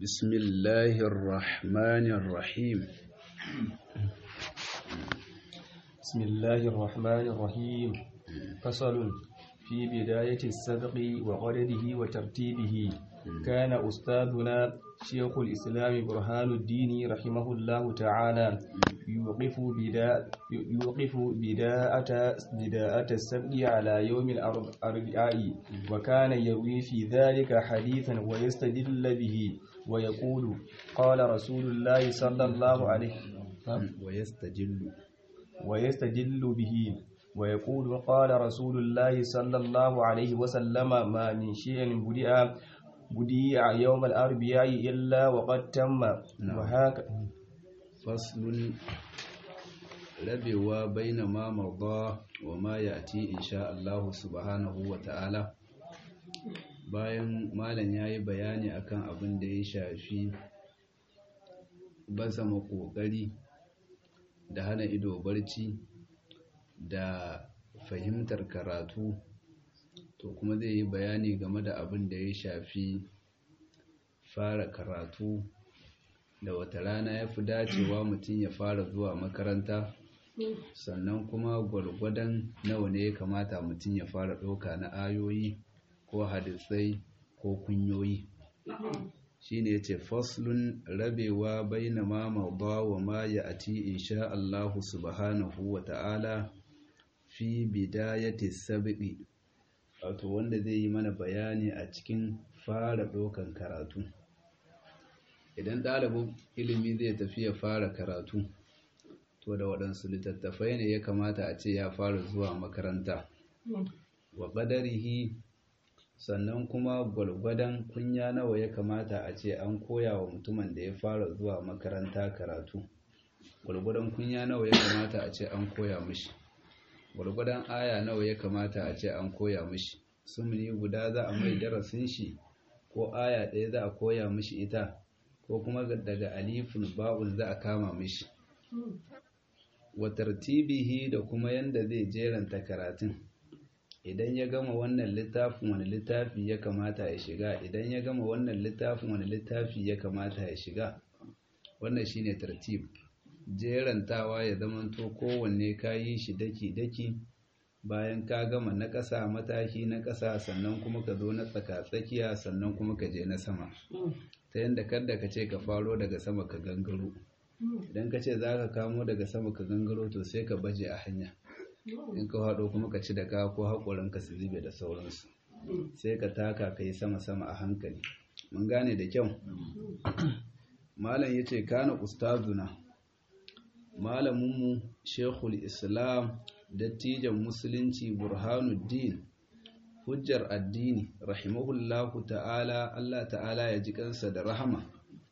بسم الله الرحمن الرحيم بسم الله الرحمن الرحيم فصل في بداية السبق وقدره وترتيبه كان أستاذنا شيخ الإسلام برهان الدين رحمه الله تعالى يوقف بداء يوقف بداءة بداءة السبق على يوم الأربعاء وكان يروي في ذلك حديثا ويستدل به ويقول قال رسول الله صلى الله عليه ويستجل ويستدل به ويقول قال رسول الله صلى الله عليه وسلم ما من شيء بدأ بديع يوم الأربعاء إلا وقد تم وهكذا فصل rabewa baina ma marda wa ma ya'ti insha Allah subhanahu wa ta'ala bayan malam yayi bayani akan abin da ya shafi bazama kokari da hana ido barci da fahimtar karatu to kuma zai yi bayani game da abin da ya shafi fara karatu da wata rana ya fi dacewa mutum ya fara zuwa makaranta sannan kuma gwargwadon nawa ne ya kamata mutum ya fara ɗauka na ayoyi ko hadisai ko kunyoyi shi ne ce faslun rabewa bai na mamauba wa ma ya ati insha Allahu subhanahu wa ta'ala fi bidayati sabi'i wato wanda zai yi mana bayani a cikin fara ɗaukan karatu idan ɗalibin ilimi zai tafi ya fara karatu to da waɗansu littattafai ne ya kamata a ce ya fara zuwa makaranta wa ƙadarihi sannan kuma gwalgwadon kunya nawa ya kamata a ce an koya wa mutumin da ya fara zuwa makaranta karatu gwalgwadon kunya nawa ya kamata a ce an koya mishi gwalgwadon aya nawa ya kamata a ce an koya mishi sumuni guda za a mai darasin shi ko aya ɗaya za a koya mishi ita ko kuma daga alifun ba'un za a kama mishi wa tartibihi da kuma yanda zai jeranta karatun idan ya gama wannan littafin wani littafi ya kamata ya shiga idan ya gama wannan littafin wani littafi ya kamata ya shiga wannan shine tartib jerantawa ya zamanto kowanne ka yi shi daki-daki bayan ka gama na ƙasa mataki na ƙasa sannan kuma ka zo na tsaka-tsakiya sannan kuma ka je na sama ta yadda kadda ka ce ka faro daga sama ka gangaro idan ka ce za ka kamo daga sama ka gangaro to sai ka baje a hanya in ka haɗo kuma ka ci da ka ko haƙoranka su zube da sauransu sai ka taka ka yi sama-sama a hankali mun gane da kyau malam ya ce kana ustazuna malaminmu shekul islam dattijan musulunci burhanuddin hujjar addini rahimahullahu ta'ala Allah ta'ala ya ji kansa da rahama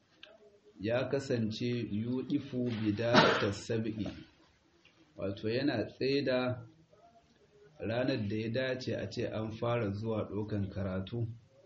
ya kasance yudifu bidata sab'i wato yana tsaida ranar da ya dace a ce an fara zuwa ɗaukan karatu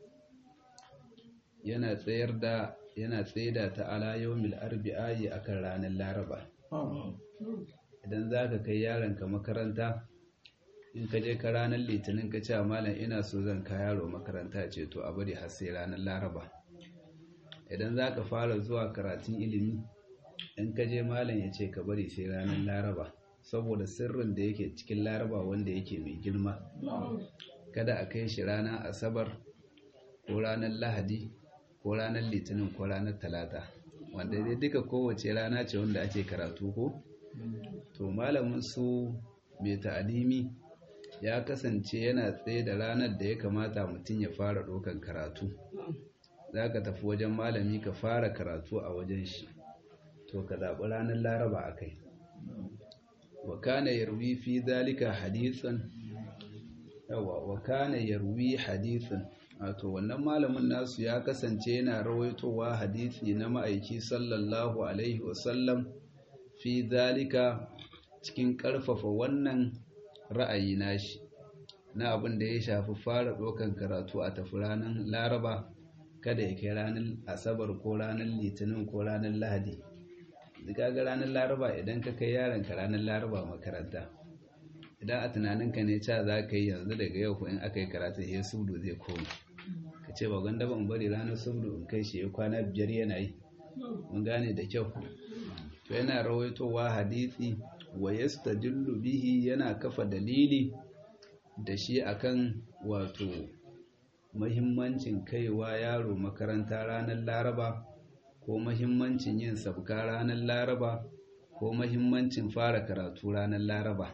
yana tsayar da yana tsaida ta ala yawmil arbi'i akan ranar laraba idan za ka kai yaronka makaranta in ka je ka ranar litinin ka ce malam ina so zan ka yaro makaranta ce to a bari har sai ranar laraba idan za ka fara zuwa karatun ilimi in ka je malam ya ce ka bari sai ranar laraba saboda sirrin da yake cikin laraba wanda yake mai girma kada a kai shi ranar asabar ko ranar lahadi ko ranar litinin ko ranar talata wanda dai duka kowace rana ce wanda ake karatu ko to malamin su mai ta'alimi ya kasance yana tsaye da ranar da ya kamata mutum ya fara ɗaukan karatu za ka tafi wajen malami ka fara karatu a wajen shi to ka zaɓi ranar laraba a kai wa kana yarwi fi zalika hadisan yawa wa kana yarwi hadisan wato wannan malamin nasu ya kasance yana rawaitowa hadisi na ma'aiki sallallahu alaihi wasallam fi zalika cikin ƙarfafa wannan ra'ayi nashi na abin da ya shafi fara ɗaukan karatu a tafi ranar laraba kada ya kai ranar asabar ko ranar litinin ko ranar lahadi ga ranar laraba idan ka kai yaronka ranar laraba makaranta idan a tunaninka ne ca za ka yi yanzu daga yau in aka yi karatu ya sudu zai komi ka ce ba gwanda ban bari ranar subdu in kai shi ya kwana biyar yana yi mun gane da kyau to yana rawaitowa hadisi wa yastadillu bihi yana kafa dalili da shi akan wato mahimmancin kaiwa yaro makaranta ranar laraba ko mahimmancin yin sabka ranar laraba ko mahimmancin fara karatu ranar laraba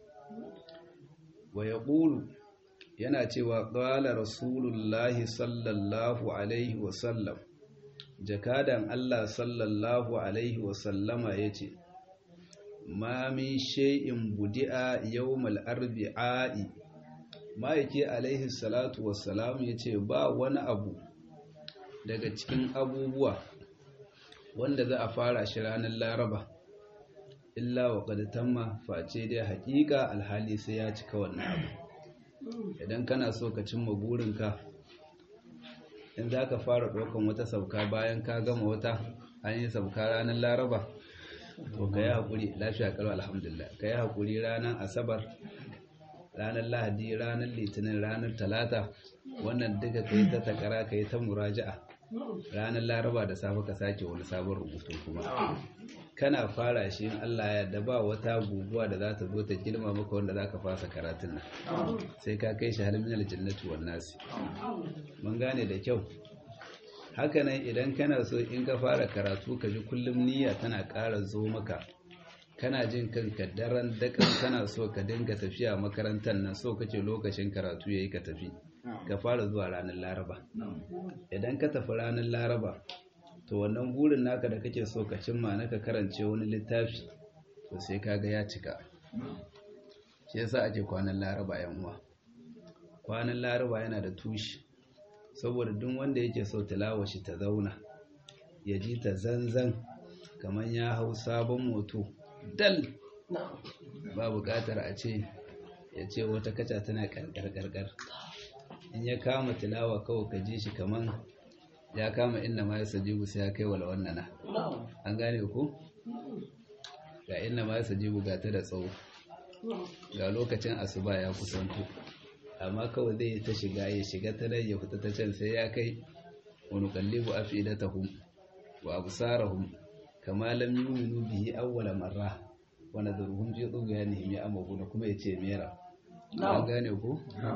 wa ya yana cewa ƙwala rasulullahi sallallahu alaihi wasallam jakadan allah sallallahu alaihi wasallama ya ce ma min shay'in budi'a yawmal arbi'a'i ma'aiki alaihi salatu wassalam ya ce ba wani abu daga cikin abubuwa wanda za a fara shi ranar laraba illa wa tamma face dai haƙiƙa alhali sai ya cika wannan abu idan kana so ka cimma burinka in za ka fara ɗaukan wata sauka bayan ka gama wata an yi sauka ranar laraba to ka yi haƙuri lafiya kalwa alhamdulillah ka yi haƙuri ranar asabar ranar lahadi ranar litinin ranar talata wannan duka ka yi ta takara ka yi ta muraja'a ranar laraba da safe ka sake wani sabon rubutu kuma kana fara shi in Allah ya da ba wata guguwa da za ta zo ta girma maka wanda za ka fasa karatun nan sai ka kai shi halin aljannatu wan nasi mun gane da kyau hakanan idan kana so in ka fara karatu ka ji kullum niyya tana ƙara zo maka kana jin kanka daren dakan kana so ka dinga tafiya makarantar nan so kake lokacin karatu yayi ka tafi ka fara zuwa ranar laraba idan ka tafi ranar laraba to wannan burin naka da kake so ka cimma naka karance wani littafi to sai kaga ya cika shi yasa ake kwanan laraba yan uwa kwanan laraba yana da tushe saboda duk wanda yake so tilawa shi ta zauna ya ji ta zanzan kamar ya hau sabon moto dal ba buƙatar a ce ya ce wata kaca tana ƙarƙar in ya kama tilawa kawai ka ji shi kamar ya kama inda ma ya sajibu sai ya kai wala wannana an gane ku ga inda ma ya sajibu ga ta da tsawo ga lokacin asuba ya kusanto amma kawai zai ta shiga ya shiga ta nan ya fita ta can sai ya kai wani kallibu afidatahum wa absarahum kama lam yu'minu bihi awwala marra wa nadruhum fi tughyanihim ya'mahuna kuma yace mera an gane ku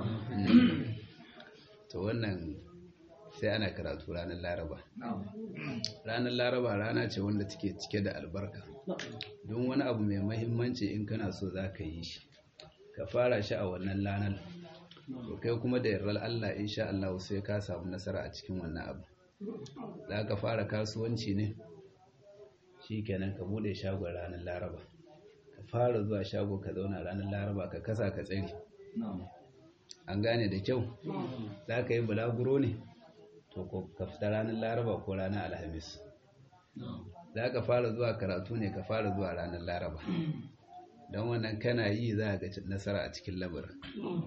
to wannan sai ana karatu ranar laraba ranar laraba rana ce wanda take cike da albarka don wani abu mai mahimmanci in kana so za ka yi shi ka fara shi a wannan ranar to kai kuma da yarrar Allah insha Allah sai ka samu nasara a cikin wannan abu za ka fara kasuwanci ne shi kenan ka bude shagon ranar laraba ka fara zuwa shago ka zauna ranar laraba ka kasa ka tsari an gane da kyau za ka yi bulaguro ne to ka fita ranar laraba ko ranar alhamis za ka fara zuwa karatu ne ka fara zuwa ranar laraba don wannan kana yi za ga nasara a cikin lamarin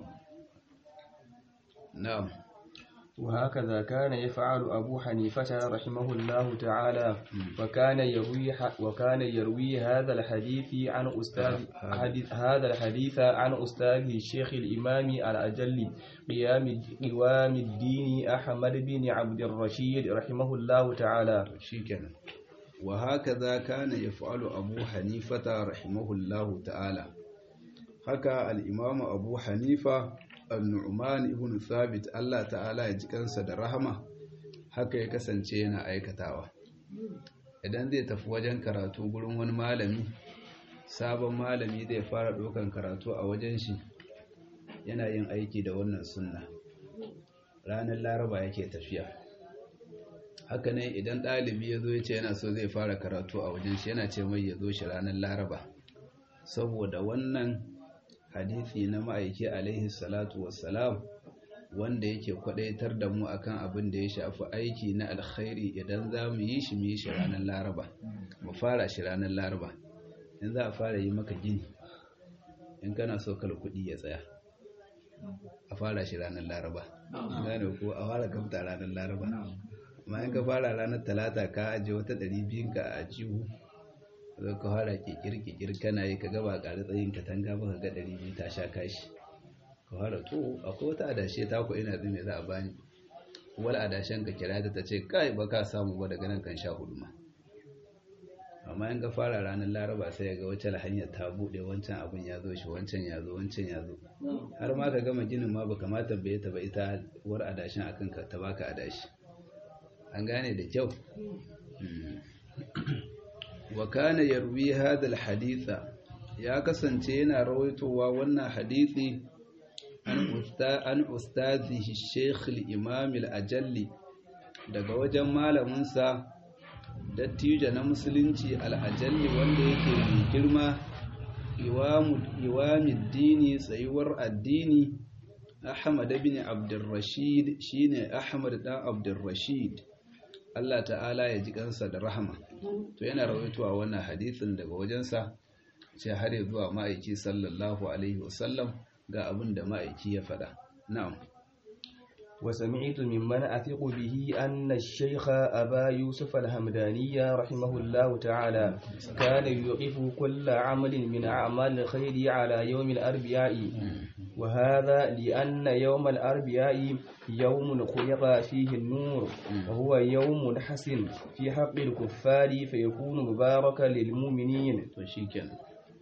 na'am وهكذا كان يفعل أبو حنيفة رحمه الله تعالى وكان يروي وكان يروي هذا الحديث عن أستاذ حديث هذا الحديث عن أستاذه الشيخ الإمام الأجل قيام قوام الدين أحمد بن عبد الرشيد رحمه الله تعالى شكرا وهكذا كان يفعل أبو حنيفة رحمه الله تعالى haka al'imamu abu hanifa al-nu'man ibn thabit Allah ta'ala ya ji kansa da rahama haka ya kasance yana aikatawa idan zai tafi wajen karatu gurin wani malami sabon malami zai fara ɗaukan karatu a wajen shi yana yin aiki da wannan sunna ranar laraba yake tafiya haka ne idan ɗalibi ya zo ya ce yana so zai fara karatu a wajen shi yana ce mai ya zo shi ranar laraba saboda wannan hadithi na ma'aiki alaihi salatu wassalam wanda yake kwadaitar da mu akan abin da ya shafi aiki na alkhairi idan za mu yi shi mu yi shi ranar laraba mu fara shi ranar laraba in za a fara yi maka gini in kana so kal kuɗi ya tsaya a fara shi ranar laraba gane ko a fara kamta ranar laraba amma in ka fara ranar talata ka ajiye wata ɗari biyun ka a jihu zai ka fara kikir-kikir kana yi ka gaba ƙari tsayin katanga ba ka ga ɗari biyu ta sha kashi ka fara to akwai wata adashe ta ku ina zai za a bani wal adashen ka kira ta ce kai ba ka samu ba daga nan kan sha hudu ma amma in ka fara ranar laraba sai ga wacce hanyar ta buɗe wancan abin ya zo shi wancan ya zo wancan ya zo har ma ka gama ginin ma ba kamata bai ta ba ita war adashin akan ka ta baka adashi an gane da kyau wa kana yarwi hadha haditha ya kasance yana rawaitowa wannan hadisi an usta an ustazihi shaykh al-imam al-ajalli daga wajen malamin sa dattijo na musulunci al-ajalli wanda yake mai girma iwamu iwamiddini tsayuwar addini Ahmad ibn Abdurrashid shine Ahmad dan Abdurrashid Allah ta'ala ya ji kansa da rahama to yana rawaitowa wannan hadisin daga wajensa sai har ya zuwa ma'aiki sallallahu alaihi wasallam ga abin da ma'aiki ya faɗa na'am وسمعت ممن أثق به أن الشيخ أبا يوسف الهمداني رحمه الله تعالى كان يوقف كل عمل من أعمال الخير على يوم الأربعاء وهذا لأن يوم الأربعاء يوم خلق فيه النور وهو يوم حسن في حق الكفار فيكون مباركا للمؤمنين وشيكا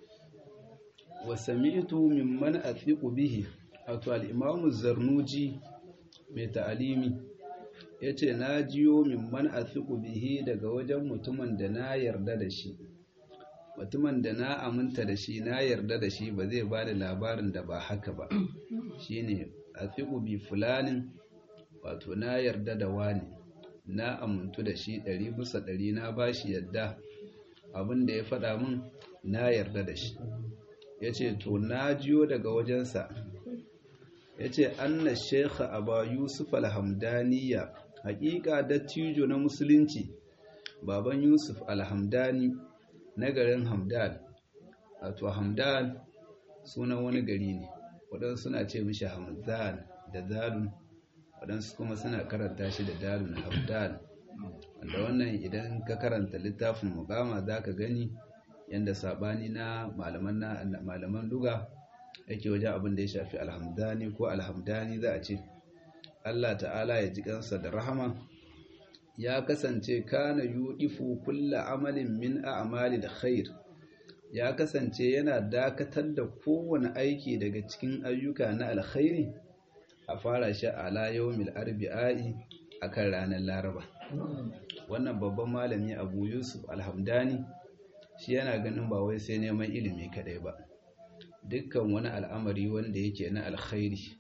وسمعت ممن أثق به أتوى الإمام الزرنوجي mai ta'alimi ya ce na jiyo mimman a bihi daga wajen mutumin da na yarda da shi mutumin da na aminta da shi na yarda da shi ba zai ba da labarin da ba haka ba shi ne a bi fulanin wato na yarda da wani na amintu da shi ɗari bisa ɗari na ba shi yadda abin da ya faɗa min na yarda da shi ya ce to na jiyo daga wajensa ya ce anna shekha aba yusuf alhamdaniya hakika dattijo na musulunci baban yusuf alhamdani na garin hamdan wato hamdan sunan wani gari ne waɗansu suna ce mishi hamdan da dalun waɗansu kuma suna karanta shi da dalun hamdan wanda wannan idan ka karanta littafin mukama za ka gani yadda saɓani na malaman luga yake wajen abin da ya shafi alhamdani ko alhamdani za a ce Allah ta'ala ya ji kansa da rahama ya kasance kana yudifu kulla amalin min a'mali da khair ya kasance yana dakatar da kowane aiki daga cikin ayyuka na alkhairi a fara shi ala yawmil arbi'i akan ranar laraba wannan babban malami abu yusuf alhamdani shi yana ganin ba wai sai neman ilimi kadai ba dukkan wani al'amari wanda yake na alkhairi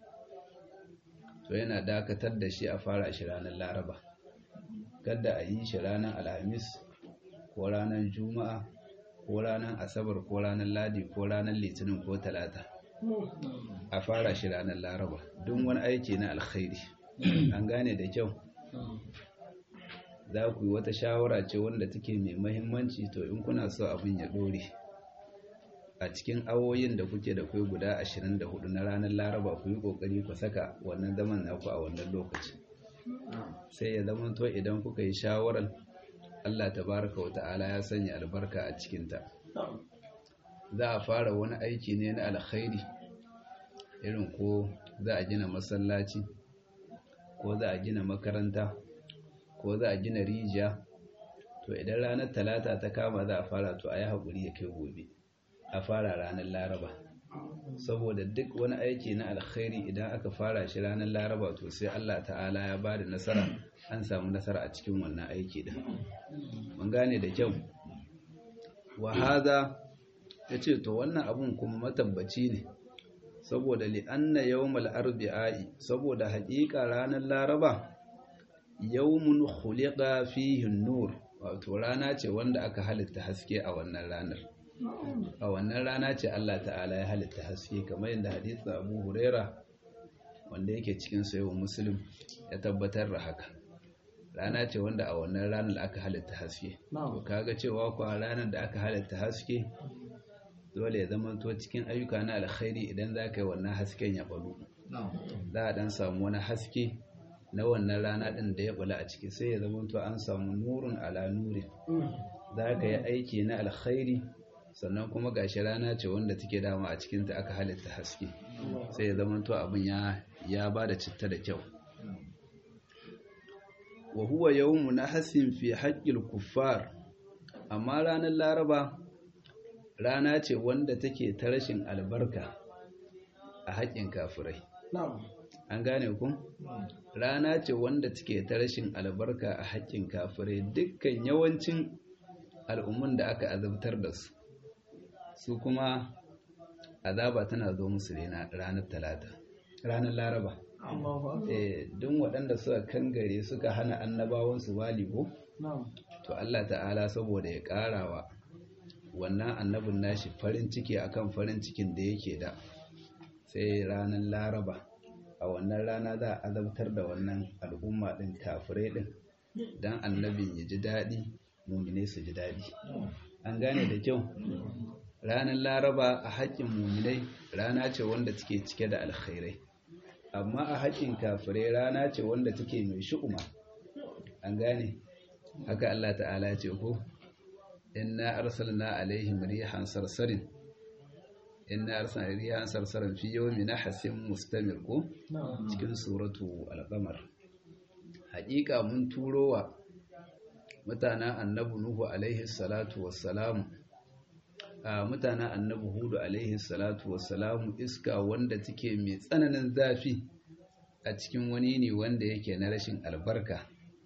to yana dakatar da shi a fara shi ranar laraba kada a yi shi ranar alhamis ko ranar juma'a ko ranar asabar ko ranar ladi ko ranar litinin ko talata a fara shi ranar laraba don wani aiki na alkhairi an gane da kyau za ku yi wata shawara ce wanda take mai mahimmanci to in kuna so abin ya dore a cikin awoyin da kuke da kai guda 24 na ranar laraba ku yi kokari ku saka wannan zaman naku a wannan lokaci sai ya zama to idan kuka yi shawarar Allah tabaraka wa ta'ala ya sanya albarka a cikinta za a fara wani aiki ne na alkhairi irin ko za a gina masallaci ko za a gina makaranta ko za a gina rijiya to idan ranar talata ta kama za a fara to a yi haƙuri ya kai gobe a fara ranar laraba saboda duk wani aiki na alkhairi idan aka fara shi ranar laraba to sai Allah ta'ala ya ba da nasara an samu nasara a cikin wannan aiki din mun gane da kyau wa hada yace to wannan abun kuma matabbaci ne saboda li anna yawmal arbi'i saboda haƙiƙa ranar laraba yawmun khuliqa fihi an-nur wato rana ce wanda aka halitta haske a wannan ranar a wannan rana ce Allah ta'ala ya halitta haske kamar yadda hadisin Abu Huraira wanda yake cikin sayo Muslim ya tabbatar da haka rana ce wanda a wannan ranar aka halitta haske to kaga cewa kuwa ranar da aka halitta haske dole ya zama to cikin ayyuka na alkhairi idan za ka yi wannan hasken ya balu za a dan samu wani haske na wannan rana din da ya bula a ciki sai ya zama to an samu nurun ala nuri za ka yi aiki na alkhairi sannan kuma gashi rana ce wanda take dama a cikinta aka halitta haske sai ya zama to abin ya ya ba da citta da kyau wa huwa yawmu nahsin fi haqqil kuffar amma ranar laraba rana ce wanda take ta rashin albarka a haƙƙin kafirai an gane ku rana ce wanda take ta rashin albarka a haƙƙin kafirai dukkan yawancin al'ummun da aka azabtar da su su kuma azaba tana zo musu ranar talata ranar laraba duk waɗanda suka kangare suka hana annabawansu waligo to Allah ta'ala saboda ya ƙarawa wannan annabin nashi farin ciki akan farin cikin da yake da sai ranar laraba a wannan rana za a azabtar da wannan al'umma ɗin kafirai ɗin don annabin ya ji daɗi mumine su ji daɗi an gane da kyau ranar laraba a haƙƙin muminai rana ce wanda take cike da alkhairai amma a haƙƙin kafirai rana ce wanda take mai shu'uma an gane haka Allah ta'ala ce ko inna arsalna alaihim rihan sarsarin inna arsalna rihan sarsarin fi yawmin nahsin mustamir ko cikin suratu al-qamar haƙiƙa mun turowa mutanen annabi nuhu alaihi salatu wassalamu a mutanen annabi hudu alaihi salatu wassalamu iska wanda take mai tsananin zafi a cikin wani ne wanda yake na rashin albarka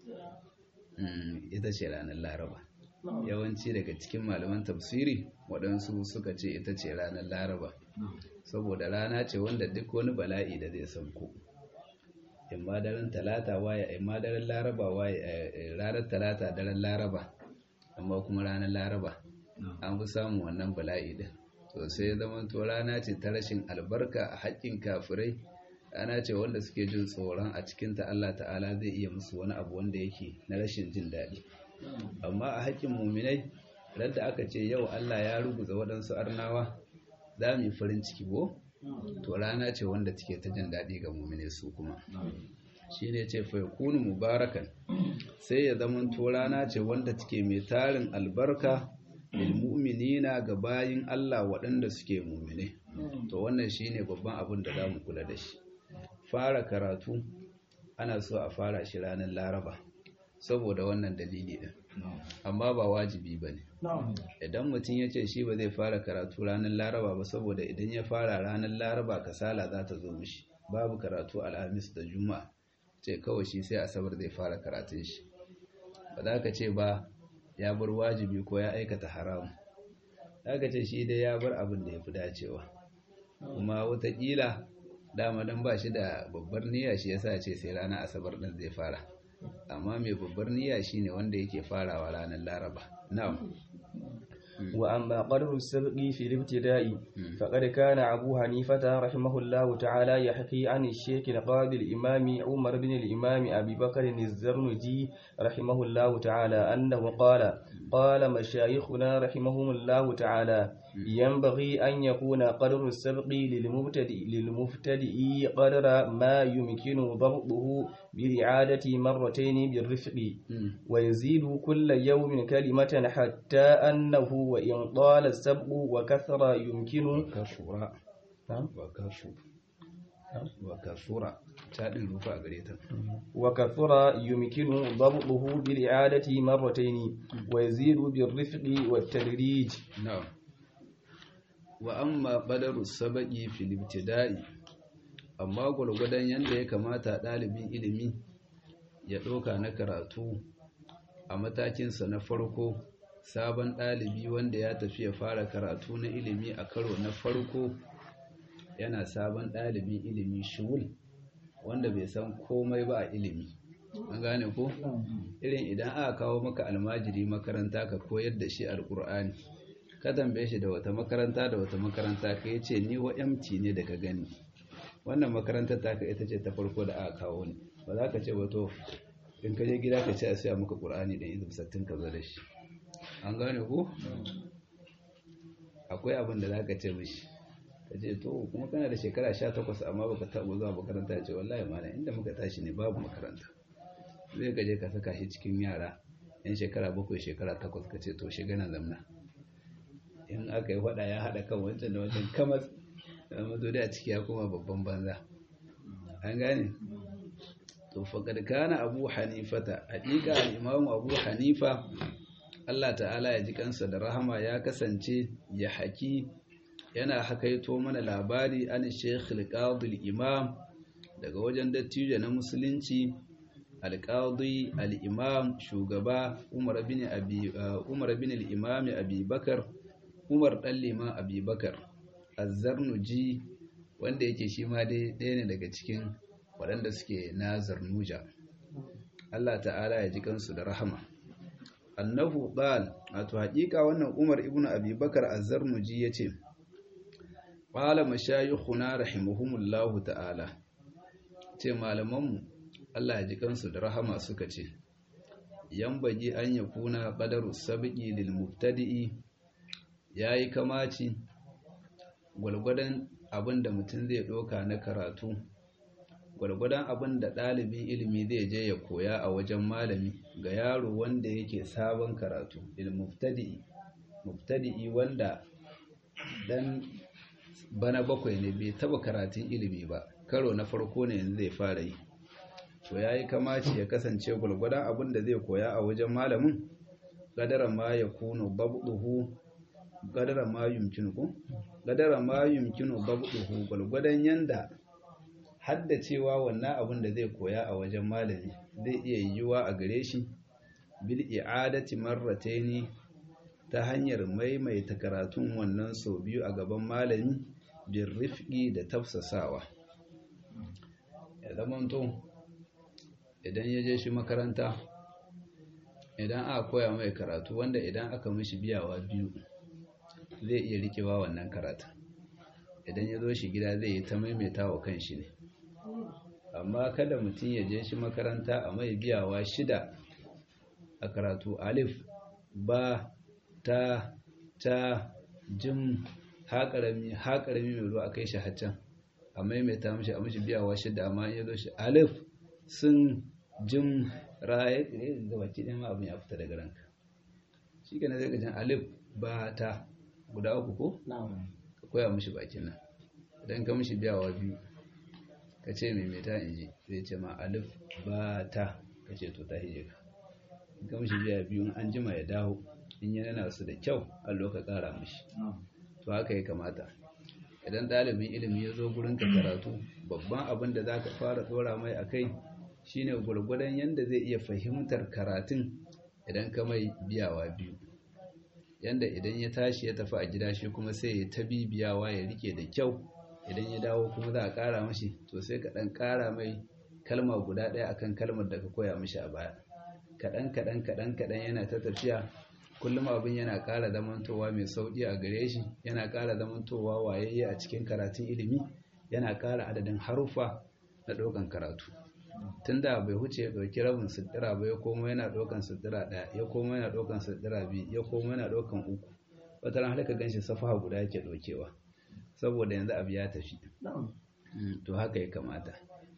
ita ce ranar laraba yawanci daga cikin malaman tafsiri waɗansu suka ce ita ce ranar laraba saboda rana ce wanda duk wani bala'i da zai sauko in ma daren talata waye in ma daren laraba waye ranar talata daren laraba amma kuma ranar laraba an fi samun wannan bala'i din to sai zama to rana ce ta rashin albarka a haƙƙin kafirai rana ce wanda suke jin tsoron a cikinta Allah ta'ala zai iya musu wani abu wanda yake na rashin jin daɗi amma a haƙƙin muminai da aka ce yau Allah ya ruguza waɗansu arnawa za mu yi farin ciki ko to rana ce wanda take ta jin daɗi ga muminai su kuma shi ne ce faikunu mubarakan sai ya zama to rana ce wanda take mai tarin albarka lilmu'minina ga bayin Allah waɗanda suke mumine to wannan shine babban abin da zamu kula da shi fara karatu ana so a fara shi ranar Laraba saboda wannan dalili din amma ba wajibi bane idan mutum ya ce shi ba zai fara karatu ranar Laraba ba saboda idan ya fara ranar Laraba kasala za ta zo mishi babu karatu alhamis da juma'a ce kawai shi sai asabar zai fara karatun shi ba za ka ce ba ya bar wajibi ko ya aikata haram aka ce shi dai ya bar abin da ya fi dacewa kuma watakila dama don ba shi da babbar niyya shi yasa ce sai ranar asabar ɗin zai fara amma mai babbar niyya shi ne wanda yake farawa ranar laraba na'am وأما قدر السبق في الابتداء فقد كان أبو حنيفة رحمه الله تعالى يحكي عن الشيخ القاضي الإمام عمر بن الإمام أبي بكر الزرنجي رحمه الله تعالى أنه قال قال مشايخنا رحمهم الله تعالى ينبغي أن يكون قدر السبق للمبتدئ للمبتدئ قدر ما يمكن ضبطه برعادة مرتين بالرفق ويزيد كل يوم كلمة حتى أنه وإن طال السبق وكثر يمكن كثر وكثر وكثر تادin rufa gare ta وكثر يمكن ضبطه بالإعادة مرتين ويزيد بالرفق والتدريج نعم وأما قدر السبق في الابتداء amma gwargwadon yadda ya kamata ɗalibin ilimi ya ɗauka na karatu a matakinsa na farko sabon ɗalibi wanda ya tafi ya fara karatu na ilimi a karo na farko yana sabon ɗalibin ilimi shugul wanda bai san komai ba a ilimi an gane ko irin idan aka kawo maka almajiri makaranta ka koyar da shi alkur'ani ka tambaye shi da wata makaranta da wata makaranta ka yace ni wa MT ne da ka gani wannan makarantar taka ita ce ta farko da aka kawo ni ba za ka ce ba to in ka je gida ka ce a siya maka qur'ani da izin sattin ka zo da shi an gane ko akwai abin da za ka ce mishi ka ce to kuma kana da shekara 18 amma baka taɓa zuwa makaranta ya ce wallahi malam inda muka tashi ne babu makaranta zai ka je ka saka shi cikin yara yan shekara bakwai shekara takwas ka ce to shiga nan zamna in aka yi faɗa ya haɗa kan wancan da wancan kamar da mazo da a ciki ya koma babban banza an gane to faqad kana abu hanifata haƙiƙa al-imam abu hanifa Allah ta'ala ya ji kansa da rahama ya kasance ya haki yana hakaito mana labari an sheikh al imam daga wajen dattijo na musulunci al-qadi al-imam shugaba umar bin abi umar bin al-imam abi bakar umar dan liman abi bakar az-zarnuji wanda yake shi ma dai ɗaya ne daga cikin waɗanda suke na zarnuja Allah ta'ala ya ji kansu da rahama annahu qal wato haƙiƙa wannan Umar ibn Abi Bakar az-Zarnuji yace qala mashayikhuna rahimahumullahu ta'ala ce malamanmu Allah ya ji kansu da rahama suka ce yambaji an yakuna qadaru sabqi lil mubtadi'i yayi kamaci gwalgwadon abinda mutum zai doka na karatu gwargwadon abin da ɗalibin ilimi zai je ya koya a wajen malami ga yaro wanda yake sabon karatu ilmuftadi'i muftadi'i wanda dan bana bakwai ne bai taba karatun ilimi ba karo na farko ne yanzu zai fara yi to yayi kamaci ya kasance gwargwadon abin da zai koya a wajen malamin gadara ma ya kuno babduhu gadara ma yumkinu ko gadara ma yumkinu babduhu gwargwadon yanda haddacewa wannan abin da zai koya a wajen malami zai iya yiwuwa a gare shi bil i'adati marrataini ta hanyar maimaita karatun wannan sau biyu a gaban malami bin rifqi da tafsasawa ya zamanto idan ya je shi makaranta idan aka koya mai karatu wanda idan aka mishi biyawa biyu zai iya rikewa wannan karatu idan ya zo shi gida zai yi ta maimaita wa kan shi ne amma kada mutum ya je shi makaranta a mai biyawa shida a karatu alif ba ta ta jim haƙarami haƙarami mai ruwa a kai shi haccan a maimaita mashi a mashi biyawa shida amma ya zo shi alif sun jim raye ga baki ɗaya ma abin ya fita daga ranka shi ke na zai gajin alif ba ta guda uku ko? ka koya mashi bakin nan idan ka mashi biyawa biyu ka ce maimaita in ji zai ce ma alif ba ta ka ce to ta hije ka ga mishi biya biyu an jima ya dawo in yana na su da kyau allo ka kara mishi to haka ya kamata idan ɗalibin ilimi ya zo gurin ka karatu babban abin da za ka fara ɗora mai a kai shine gwargwadon yadda zai iya fahimtar karatun idan ka mai biyawa biyu yanda idan ya tashi ya tafi a gida shi kuma sai ya ta bibiyawa ya rike da kyau idan ya dawo kuma za a ƙara mashi to sai ka ɗan ƙara mai kalma guda ɗaya akan kalmar da ka koya mashi a baya kaɗan kaɗan kaɗan kaɗan yana ta tafiya kullum abin yana ƙara zamantowa mai sauƙi a gare shi yana ƙara zamantowa wayayye a cikin karatun ilimi yana ƙara adadin haruffa na ɗaukan karatu tun da bai huce ya ɗauki rabin sittira ba ya koma yana ɗaukan sittira ɗaya ya koma yana ɗaukan sittira biyu ya koma yana ɗaukan uku wata ran halaka ganshi safaha guda yake ɗaukewa saboda yanzu abu ya tafi to haka ya kamata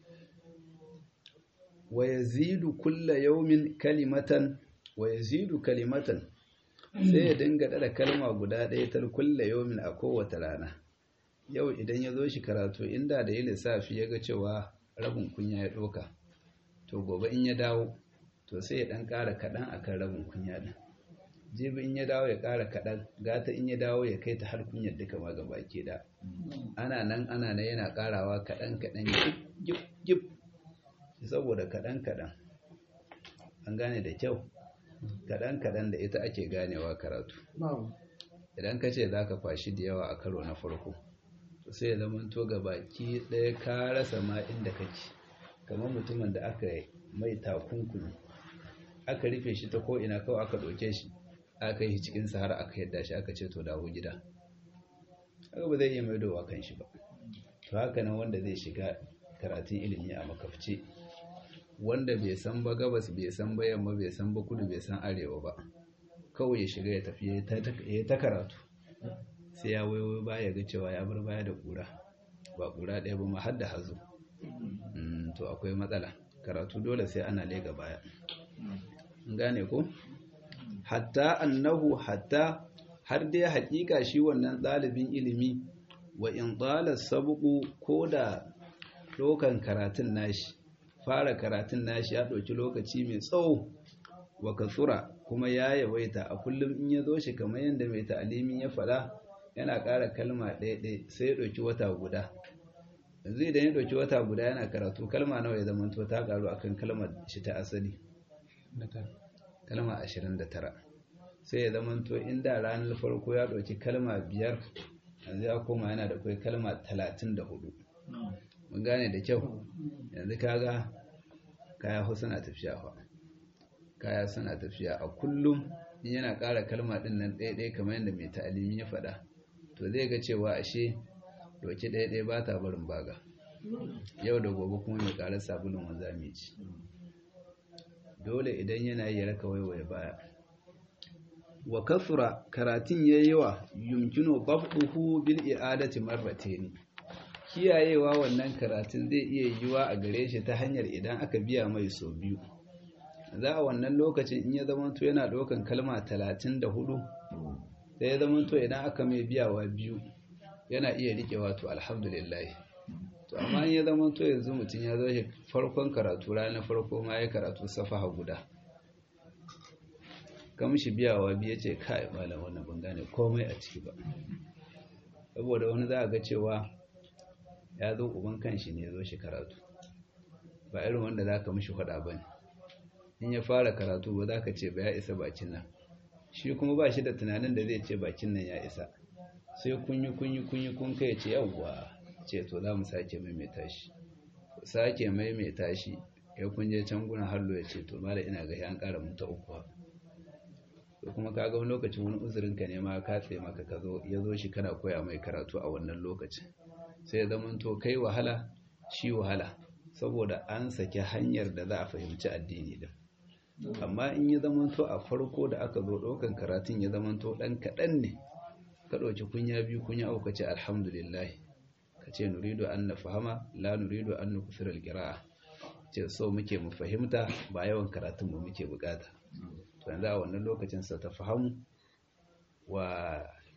wa yazidu kulla yawmin kalimatan wa yazidu kalimatan sai ya dinga dada kalma guda ɗaya ta kulla yawmin a kowace rana yau idan ya zo shi karatu inda da yi lissafi ya ga cewa rabin kunya ya ɗoka to gobe in ya dawo to sai ya ɗan ƙara kaɗan a kan rabin kunya ɗin jibi in ya dawo ya ƙara kaɗan gata in ya dawo ya kai ta har kunyar duka ma gaba ke da ana nan ana nan yana ƙarawa kaɗan kaɗan gip gip saboda kaɗan kaɗan an gane da kyau kaɗan kaɗan da ita ake ganewa karatu idan ka ce za ka kwashi da yawa a karo na farko sai ya zama to ga baki ɗaya ka rasa ma inda kake kamar mutumin da aka mai takunkumi aka rufe shi ta ko'ina kawai aka ɗauke shi aka yi cikin sahara aka yadda shi aka ce to dawo gida haka ba zai iya mai dowa kan shi ba to haka nan wanda zai shiga karatun ilimi a makafce wanda bai san ba gabas bai san ba yamma bai san ba kudu bai san arewa ba kawai ya shiga ya tafi ya ta karatu sai ya waiwai baya ga cewa ya bar baya da kura ba kura ɗaya ba ma har da hazo to akwai matsala karatu dole sai ana lega baya gane ko hatta annahu hatta har dai hakika shi wannan ɗalibin ilimi wa in ɗalar sabuku ko da ɗaukan karatun nashi fara karatun nashi ya ɗauki lokaci mai tsawo wa katsura kuma ya yawaita a kullum in ya zo shi kamar yadda mai ta'alimin ya faɗa yana ƙara kalma ɗaya sai ya ɗauki wata guda yanzu idan ya ɗauki wata guda yana karatu kalma nawa ya zama ta ƙaru akan kalmar shi ta asali kalma ashirin da tara sai ya zama to inda ranar farko ya ɗauki kalma biyar yanzu ya koma yana da kai kalma talatin da hudu mun gane da kyau yanzu kaga kaya suna tafiya fa kaya suna tafiya a kullum in yana ƙara kalma ɗin nan ɗaya-ɗaya kamar yadda mai ta'alimi ya faɗa to zai ga cewa ashe doki ɗaya-ɗaya ba ta barin baga yau da gobe kuma mai ƙarar sabulun wanzami ci dole idan yana yi raka waiwaye baya wa kasura karatun ya yi wa yumkino babduhu bil i'adati marratayn kiyayewa wannan karatun zai iya yiwa a gare shi ta hanyar idan aka biya mai so biyu za a wannan lokacin in ya zamanto yana ɗaukan kalma talatin da hudu sai ya zamanto idan aka mai biyawa biyu yana iya riƙe wato alhamdulillah to amma in ya zamanto yanzu mutum ya zo shi farkon karatu ranar farko ma ya karatu safaha guda kamshi biyawa biyu ya ce kai malam wannan ban gane komai a ciki ba saboda wani za a ga cewa ya zo uban kanshi ne ya zo shi karatu ba irin wanda za ka mishi faɗa ba ne in ya fara karatu ba za ka ce ba ya isa bakin nan shi kuma ba shi da tunanin da zai ce bakin nan ya isa sai kunyi kunyi kunyi kun kai ce yawwa ce to za mu sake maimaita shi sake maimaita shi ya kunje can guna hallo ya ce to mala ina ga an ƙara mun ta uku to kuma ka ga wani lokacin wani uzurin ka ne ma ka tsaye maka ka zo ya zo shi kana koya mai karatu a wannan lokacin sai ya zama to kai wahala shi wahala saboda an saki hanyar da za a fahimci addini din amma in ya zamanto a farko da aka zo ɗaukan karatun ya zamanto ɗan kaɗan ne ka ɗauki kunya biyu kunya uku ce alhamdulillah ka ce nuridu an na fahama la nuridu an nufisir alƙira'a ce so muke mu fahimta ba yawan karatun mu muke bukata to yanzu a wannan lokacin sa ta fahamu wa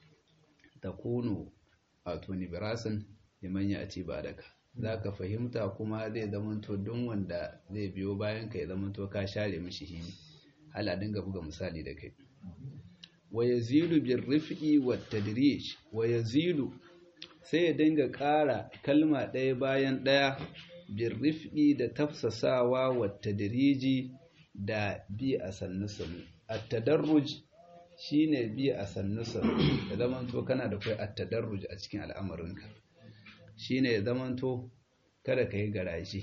takunu a tuni birasin liman ya ci ba daga za ka fahimta kuma zai zamanto don wanda zai biyo bayan ka ya zamanto ka share mishi hini hala dinga buga misali da kai wa yazilu bir rif'i wat tadrij wa yazilu sai ya dinga ƙara kalma ɗaya bayan ɗaya bir rif'i da tafsasawa wat tadriji da bi a sannu sannu at tadarruj shine bi a sannu sannu da zamanto kana da kai at tadarruj a cikin al'amarinka shine ya zamanto kada ka yi garaje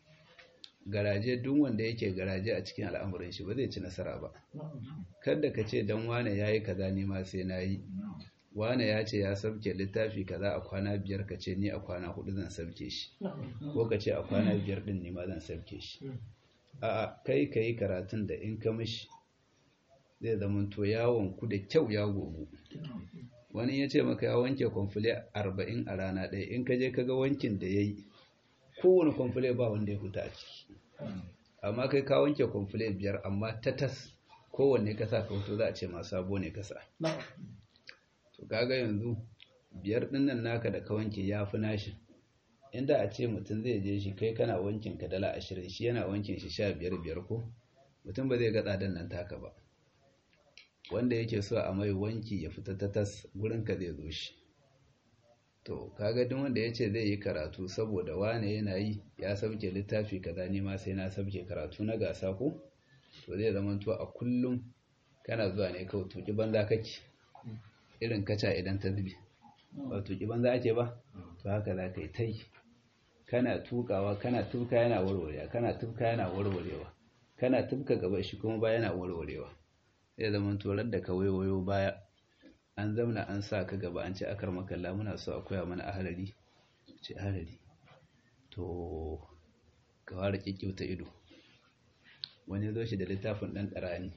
garaje duk wanda yake garaje a cikin al'amuran shi ba zai ci nasara ba kada ka ce dan wane yayi kaza ni ma sai nayi wane ya ce ya sabke littafi kaza a kwana biyar ka ce ni a kwana hudu zan sabke shi ko ka ce a kwana biyar din ni ma zan sabke shi a'a kai ka yi karatun da in ka mishi zai zamanto yawon ku da kyau ya gogu wani ya ce maka ya wanke kwamfule arba'in a rana ɗaya in ka je ka ga wankin da ya yi kowane kwamfule ba wanda ya huta a ciki amma kai ka wanke kwamfule biyar amma ta tas kowanne ka sa ka hoto za a ce masu sabo ne ka sa to kaga yanzu biyar ɗinnan naka da ka wanke ya fi nashi inda a ce mutum zai je shi kai kana wankin ka dala ashirin shi yana wankin shi sha biyar biyar ko mutum ba zai ga tsadan nan taka ba wanda yake so a mai wanki ya fita ta tas gurinka zai zo shi to kaga duk wanda ya ce zai yi karatu saboda wane yana yi ya sauke littafi kaza ni ma sai na sauke karatu na gasa ko to zai zama to a kullum kana zuwa ne kawai tuki banza kake irin kaca idan ta zube ba tuki banza ake ba to haka za ka yi ta yi kana tukawa kana tufka yana warwarewa kana tufka yana warwarewa kana tufka gaba shi kuma ba yana warwarewa zai zama torar da ka wayo baya an zamna an sa ka gaba an ce akar makalla muna so a koya mana ahalari ce ahalari to ka fara kyakkyauta ido wani zo shi da littafin ɗan ɗarani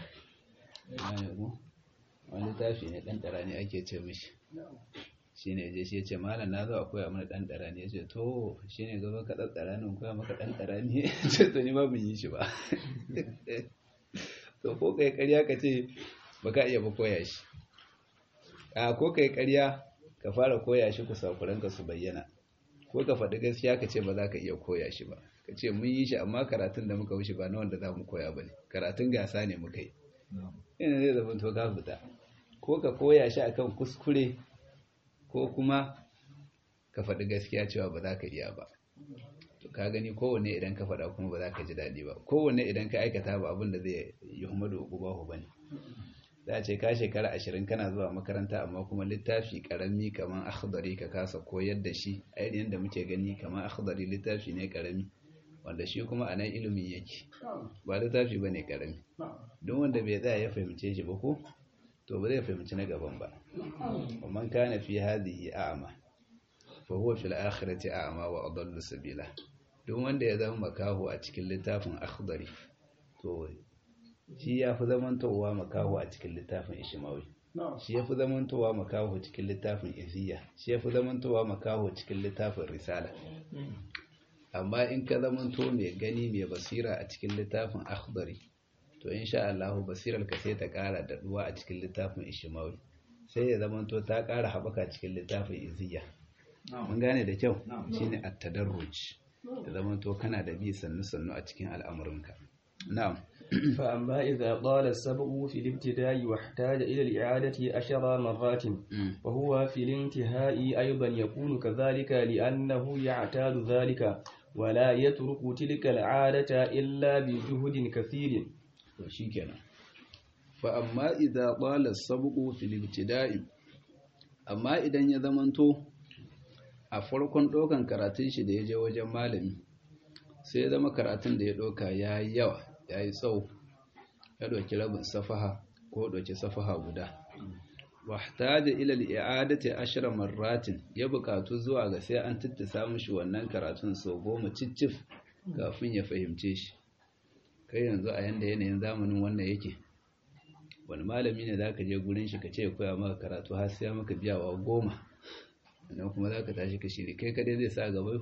wani littafi ne ɗan ɗarani ake ce mishi shi ne je shi ya ce malam na zo a koya mana ɗan ɗarani ya ce to shi ne gaba ka ɗan ɗarani koya maka ɗan ɗarani ya ce to ni ma bin yi shi ba to ko kai ƙarya ka ce ba ka iya ba koya shi a ko kai ƙarya ka fara koya shi ku sakuranka su bayyana ko ka faɗi gaskiya ka ce ba za ka iya koya shi ba ka ce mun yi shi amma karatun da muka wuce ba na wanda za mu koya ba ne karatun gasa ne muka yi yana zai zama to ka fita ko ka koya shi akan kuskure ko kuma ka faɗi gaskiya cewa ba za ka iya ba to ka gani kowanne idan ka faɗa kuma ba za ka ji daɗi ba kowanne idan ka aikata ba abin da zai yi humadu ubahu ba ne za a ce ka shekara ashirin kana zuwa makaranta amma kuma littafi karami kamar akhdari ka kasa koyar da shi a irin yadda muke gani kamar akhdari littafi ne karami wanda shi kuma a nan ilimin yake ba littafi ba ne karami don wanda bai tsaya ya fahimce shi ba ko to ba zai fahimci na gaban ba man kana fi hadhihi a'ma fa huwa fil akhirati a'ma wa adallu sabila don wanda ya zama makaho a cikin littafin akhdari to shi ya fi zamantowa makaho a cikin littafin ishimawi shi ya fi zamantowa makaho cikin littafin iziya shi ya fi zamantowa makaho cikin littafin risala amma in ka zamanto mai gani mai basira a cikin littafin akhdari to insha Allah basirar ka sai ta ƙara daɗuwa a cikin littafin ishimawi sai ya zamanto ta ƙara haɓaka cikin littafin iziya mun gane da kyau shine at-tadarruj da zamanto kana da bi sannu sannu a cikin al'amuranka na'am فأما إذا طال السبق في الابتداء واحتاج إلى الإعادة عشر مرات وهو في الانتهاء أيضا يكون كذلك لأنه يعتاد ذلك ولا يترك تلك العادة إلا بجهد كثير shikenan fa amma idza qala as-sabqu fil ibtida'i amma idan ya zamanto a farkon dokan karatun shi da yaje wajen malami sai ya zama karatun da ya doka yayi yawa yayi tsawo ya doki rabin safaha ko doki safaha guda wahtaja ila al-i'adati ashra marratin ya bukatu zuwa ga sai an tittisa mishi wannan karatun sau goma ciccif kafin ya fahimce shi kai yanzu a yanda yanayin zamanin wannan yake wani malami ne za ka je gurin shi ka ce koya maka karatu har sai maka biyawa goma sannan kuma za ka tashi ka shiri kai kadai zai sa gaba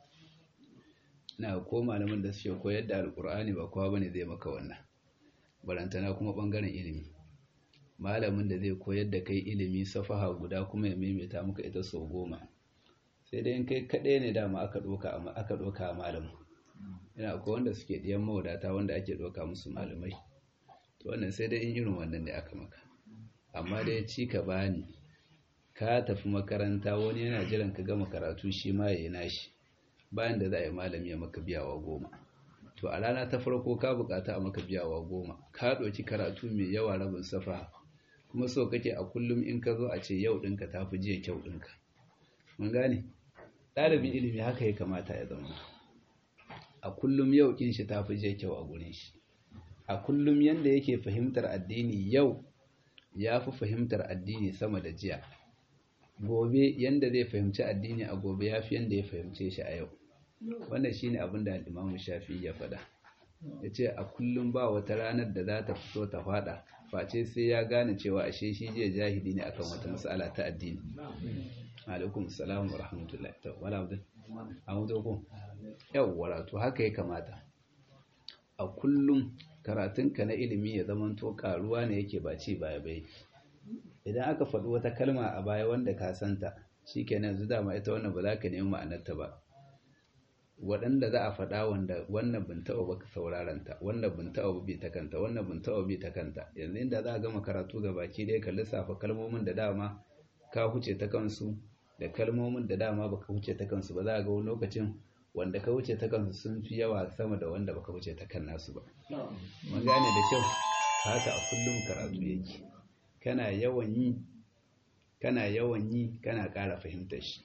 na ko malamin da suke koyar da alkur'ani ba kowa bane zai maka wannan barantana kuma bangaren ilimi malamin da zai koyar da kai ilimi safaha guda kuma ya maimaita maka ita sau goma sai dai in kai kadai ne dama aka doka aka doka malamin yana akwai wanda suke ɗiyan mawadata wanda ake ɗauka musu malamai to wannan sai dai in irin wannan ne aka maka amma dai ci ka bani ka tafi makaranta wani yana jiran ka gama karatu shi ma ya yi nashi bayan da za a yi malami ya maka biyawa goma to a rana ta farko ka bukata a maka biyawa goma ka ɗauki karatu mai yawa rabin safa kuma so kake a kullum in ka zo a ce yau ɗinka ta fi jiya kyau ɗinka mun gane ɗalibin ilimi haka ya kamata ya zama a kullum yau kin shi tafi je kyau a gurin shi a kullum yanda yake fahimtar addini yau ya fi fahimtar addini sama da jiya gobe yanda zai fahimci addini a gobe ya fi yanda ya fahimce shi a yau wannan shine abin da imamu shafi ya faɗa ya ce a kullum ba wata ranar da za ta fito ta faɗa face sai ya gane cewa ashe shi jiya jahili ne akan wata matsala ta addini alaikum salam wa rahmatullahi ta wala abdul amudu ko yawwa to haka ya kamata a kullum karatunka na ilimi ya zamanto karuwa ne yake ba ci baya bai idan aka faɗi wata kalma a baya wanda ka santa shikenan yanzu dama ita wannan ba za ka nemi ma'anarta ba waɗanda za a faɗa wanda wannan bin taɓa baka sauraron ta wannan bin taɓa bi ta kanta wannan bin taɓa bi ta kanta yanzu inda za a gama karatu ga baki ɗaya ka lissafa kalmomin da dama ka huce ta kansu da kalmomin da dama baka huce ta kansu ba za a ga wani lokacin wanda ka wuce ta kansu sun fi yawa sama da wanda baka wuce ta kan nasu ba mun gane da kyau haka a kullum karatu yake kana yawan yi kana yawan yi kana ƙara fahimtar shi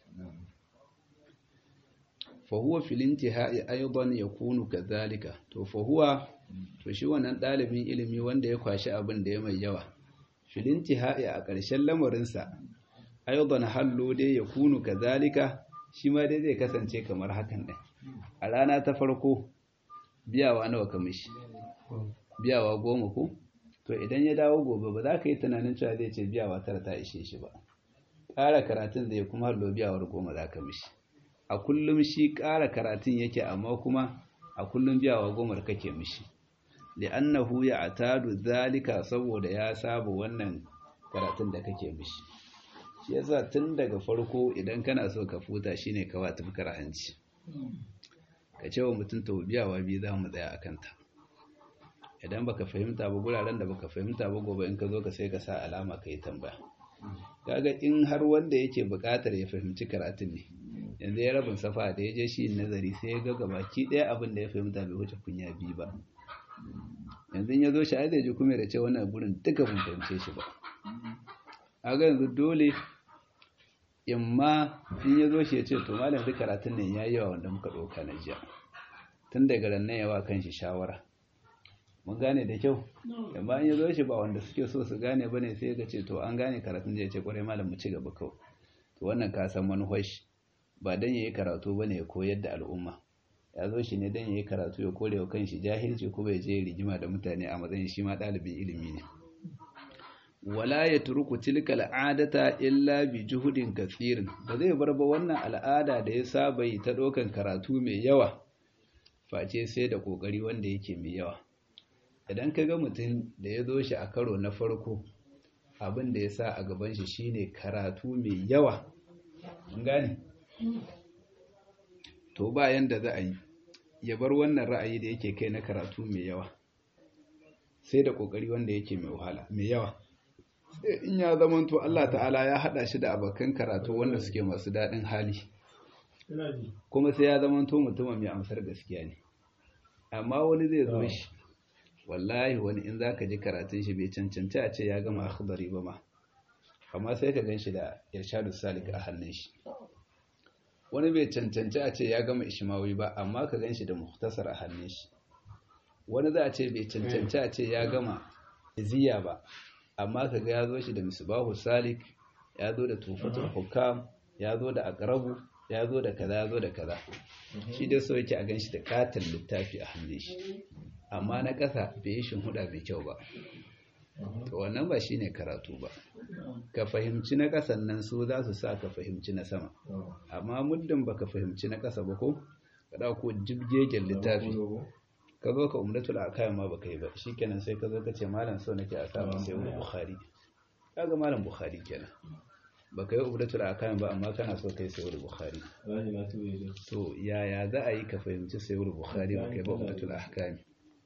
fa huwa fil intihai aidan yakunu kadhalika to fa huwa to shi wannan dalibin ilimi wanda ya kwashi abin da ya mai yawa fil intihai a ƙarshen lamarinsa aidan hallo dai yakunu kadhalika shi ma dai zai kasance kamar hakan ɗin a rana ta farko biyawa nawa ka mishi biyawa goma ko to idan ya dawo gobe ba za ka yi tunanin cewa zai ce biyawa tara ta ishe shi ba ƙara karatun zai kuma hallo biyawar goma za ka mishi a kullum shi ƙara karatun yake amma kuma a kullum biyawa gomar kake mishi li'annahu ya atadu zalika saboda ya saba wannan karatun da kake mishi shi yasa tun daga farko idan kana so ka futa shine ka wa tafkar hanci ka ce wa mutum to biyawa biyu za mu tsaya a kanta idan baka fahimta ba guraren da baka fahimta ba gobe in ka zo ka sai ka sa alama ka yi tambaya kaga in har wanda yake buƙatar ya fahimci karatun ne yanzu ya rabin safa da ya je shi nazari sai ya ga gabaki ɗaya abin da ya fahimta bai wuce kunya biyu ba yanzu ya zo shi ai zai ji kuma da ce wannan gurin duka mun fahimce shi ba a ga yanzu dole in ma in ya zo shi ya ce to malam duk karatun nan ya yi yawa wanda muka ɗauka na jiya tun daga ran nan yawa kan shi shawara mun gane da kyau amma in ya zo shi ba wanda suke so su gane ba ne sai ga ce to an gane karatun da ya ce kwarai malam mu ci gaba kawai to wannan ka san manufar shi ba dan yayi karatu bane ya koyar da al'umma ya zo shi ne dan yayi karatu ya kore wa kanshi jahilci ko bai je rigima da mutane a matsayin shi ma ɗalibin ilimi ne wala ya turku tilka al'adata illa bi juhudin kathirin ba zai bar ba wannan al'ada da ya saba yi ta ɗaukan karatu mai yawa face sai da ƙoƙari wanda yake mai yawa idan ka ga mutum da ya zo shi a karo na farko abin da ya sa a gaban shi shine karatu mai yawa mun gane to ba yanda za a yi ya bar wannan ra'ayi da yake kai na karatu mai yawa sai da ƙoƙari wanda yake mai wahala mai yawa in ya zama to Allah ta'ala ya hada shi da abokan karatu wanda suke masu daɗin hali kuma sai ya zama to mutumin mai amsar gaskiya ne amma wani zai zo shi wallahi wani in zaka ji karatun shi bai cancanci a ce ya gama akhdari ba ma amma sai ka gan shi da irshadu salik a hannun shi wani bai cancanci a ce ya gama ishmawi ba amma ka gan shi da muhtasar a hannun shi wani za a ce bai cancanci a ce ya gama iziya ba amma kaga ya zo shi da misbahu salik ya zo da tufatul hukam ya zo da aqrabu ya zo da kaza ya zo da kaza shi dai so yake a ganshi da katon littafi a hannun shi amma na ƙasa bai yi huda mai kyau ba to wannan ba shine karatu ba ka fahimci na ƙasan nan su za su sa ka fahimci na sama amma muddin baka fahimci na ƙasa ba ko ka dauko jibgegen littafi ka zo ka umdatul akayam ma baka yi ba shikenan sai ka zo ka ce malam so nake a samu sai wani bukhari kaga malam bukhari kenan baka yi umdatul akayam ba amma kana so kai sai wani bukhari to yaya za a yi ka fahimci sai wani bukhari baka yi ba umdatul ahkam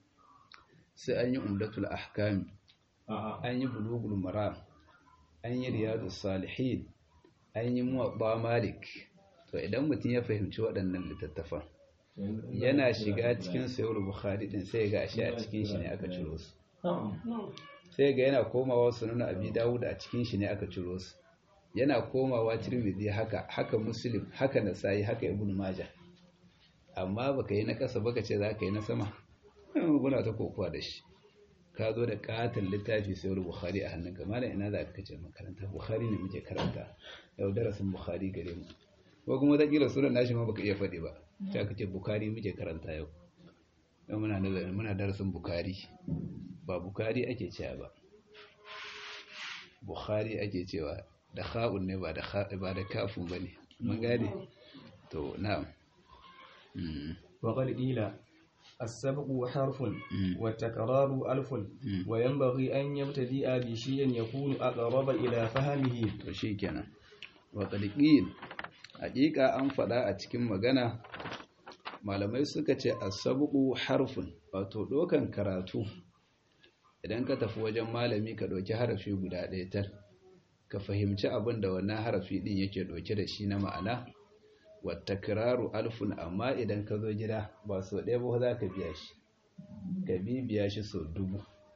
sai an yi umdatul ahkam an yi bulugul maram an yi riyadus salihin an yi muwatta malik to idan mutum ya fahimci waɗannan littattafan yana shiga cikin sayar bukhari din sai ga shi a cikin shi ne aka ciro su sai ga yana komawa sunan abi dawud a cikin shi ne aka ciro su yana komawa tirmidhi haka haka muslim haka nasai haka ibnu majah amma baka yi na kasa baka ce zaka yi na sama muna ta kokowa da shi ka zo da katon littafi sayar bukhari a hannunka malam ina za ka kace makaranta bukhari ne muke karanta yau darasin bukhari gare mu ko kuma wata kila sunan nashi ma baka iya faɗi ba ta kace bukari muke karanta yau yau muna nazarin muna darasin bukari ba bukari ake cewa ba bukhari ake cewa da kha'un ne ba da ba da kafun bane mun gane to na'am wa qad ila السبق حرف والتكرار ألف وينبغي أن يبتدئ بشيء يكون أقرب إلى فهمه وشيكنا وقد قيل hakika an faɗa a cikin magana malamai suka ce asabu harfun wato ɗaukan karatu idan ka tafi wajen malami ka ɗauki harafi guda ɗaya tar ka fahimci abin da wannan harafi ɗin yake ɗauke da shi na ma'ana wata kiraru alfun amma idan ka zo gida ba so ɗaya ba za ka biya shi ka bibiya shi sau dubu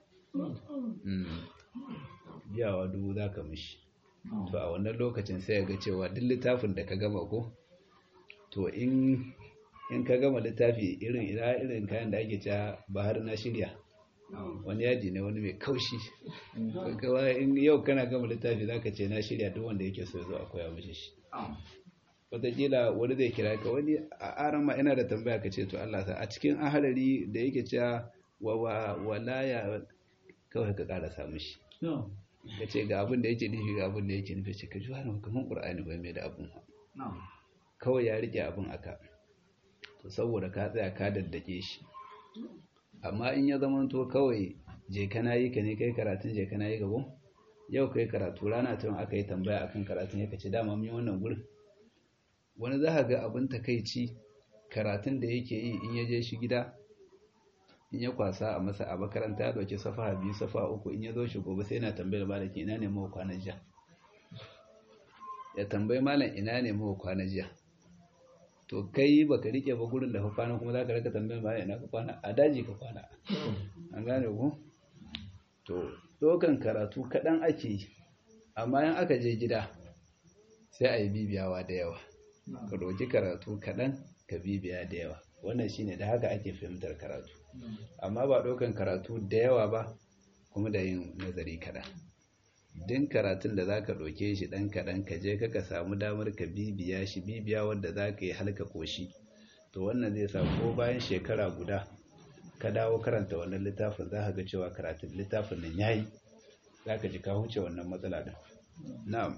biyawa dubu za ka mishi to a wannan lokacin sai ga cewa duk littafin da ka gama ko to in in ka gama littafi irin ina irin kayan da ake cewa ba har na shirya wani yaji ne wani mai kaushi in yau kana gama littafi zaka ce na shirya duk wanda yake so zo a koya mishi shi wataƙila wani zai kira ka wani a aran ma ina da tambaya ka ce to Allah sa a cikin ahalari da yake cewa wa walaya kawai ka ƙara samu shi ka ce ga abin da yake nufi ga abin da yake nufi ce ka ji wani kamar ƙur'ani bai mai da abin kawai ya rike abin aka to saboda ka tsaya ka daddake shi amma in ya zama to kawai je kana yi ka ne kai karatun je kana yi gabo yau kai karatu rana ta aka yi tambaya akan karatun ya kace dama mun yi wannan gurin wani za ka ga abin takaici karatun da yake yi in ya je shi gida in ya kwasa a masa a makaranta ya dauki safa biyu safa uku in ya zo shi gobe sai yana tambayar malaki ina ne mawa kwana jiya ya tambayi malam ina ne mawa kwana jiya to kai baka rike ba gurin da ka kwana kuma zaka rika tambayar malam ina ka kwana a daji ka kwana an gane ku to dokan karatu kaɗan ake yi amma in aka je gida sai a yi bibiyawa da yawa ka ɗauki karatu kaɗan ka bibiya da yawa wannan shine da haka ake fahimtar karatu amma ba ɗaukan karatu da yawa ba kuma da yin nazari kaɗan din karatun da za ka ɗauke shi ɗan kaɗan ka je ka samu damar ka bibiya shi bibiya wanda za ka yi halka koshi to wannan zai sa ko bayan shekara guda ka dawo karanta wannan littafin za ka ga cewa karatun littafin nan yayi za ka ji ka huce wannan matsala ɗin na'am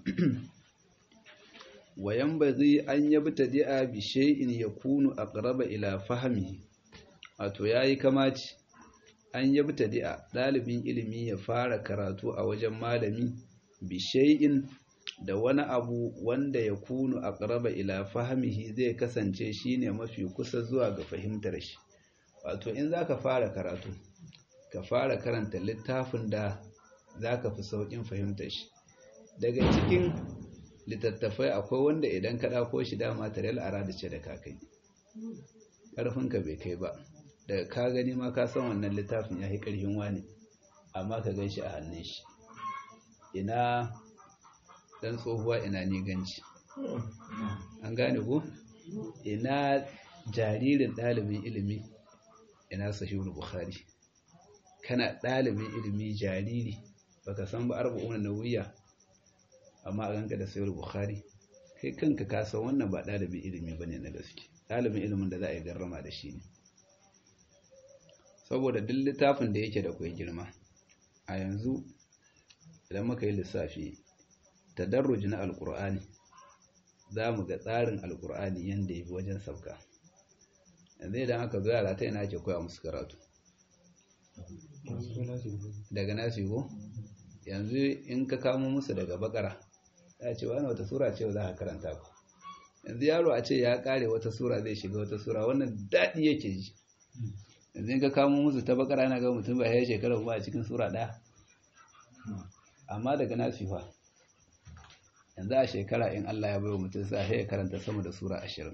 wayan ba zai an yabta di'a bi shay'in yakunu aqraba ila fahmi wato yayi kamaci an yabta di'a dalibin ilimi ya fara karatu a wajen malami bi shay'in da wani abu wanda ya kunu aqraba ila fahmihi zai kasance shine mafi kusa zuwa ga fahimtar shi wato in zaka fara karatu ka fara karanta littafin da zaka fi saukin fahimtar shi daga cikin littattafai akwai wanda idan ka ɗauko shi dama tarel a rada ce da kakai ƙarfinka bai kai ba daga ka gani ma ka san wannan littafin ya yi ƙarfin wani amma ka gan shi a hannun shi ina ɗan tsohuwa ina ni ganci an gane ku ina jaririn ɗalibin ilimi ina sahihul bukhari kana ɗalibin ilimi jariri baka san ba arba'una nawiya amma a ganka da sayar bukhari kai kanka ka san wannan ba ɗalibin ilimi ba ne na gaske ɗalibin ilimin da za a yi garrama da shi ne saboda duk littafin da yake da kwai girma a yanzu idan muka yi lissafi tadarruji na alkur'ani za mu ga tsarin alkur'ani yadda ya fi wajen sauka yanzu idan aka zo yara ta yana ake koya musu karatu daga nasi ko yanzu in ka kamo musu daga bakara ya ce wani wata sura ce za ka karanta ku yanzu yaro a ce ya kare wata sura zai shiga wata sura wannan daɗi yake ji yanzu in ka kamo musu ta bakara na ga mutum ba ya shekara kuma a cikin sura ɗaya amma daga nasifa yanzu a shekara in Allah ya baiwa mutum sa ya karanta sama da sura ashirin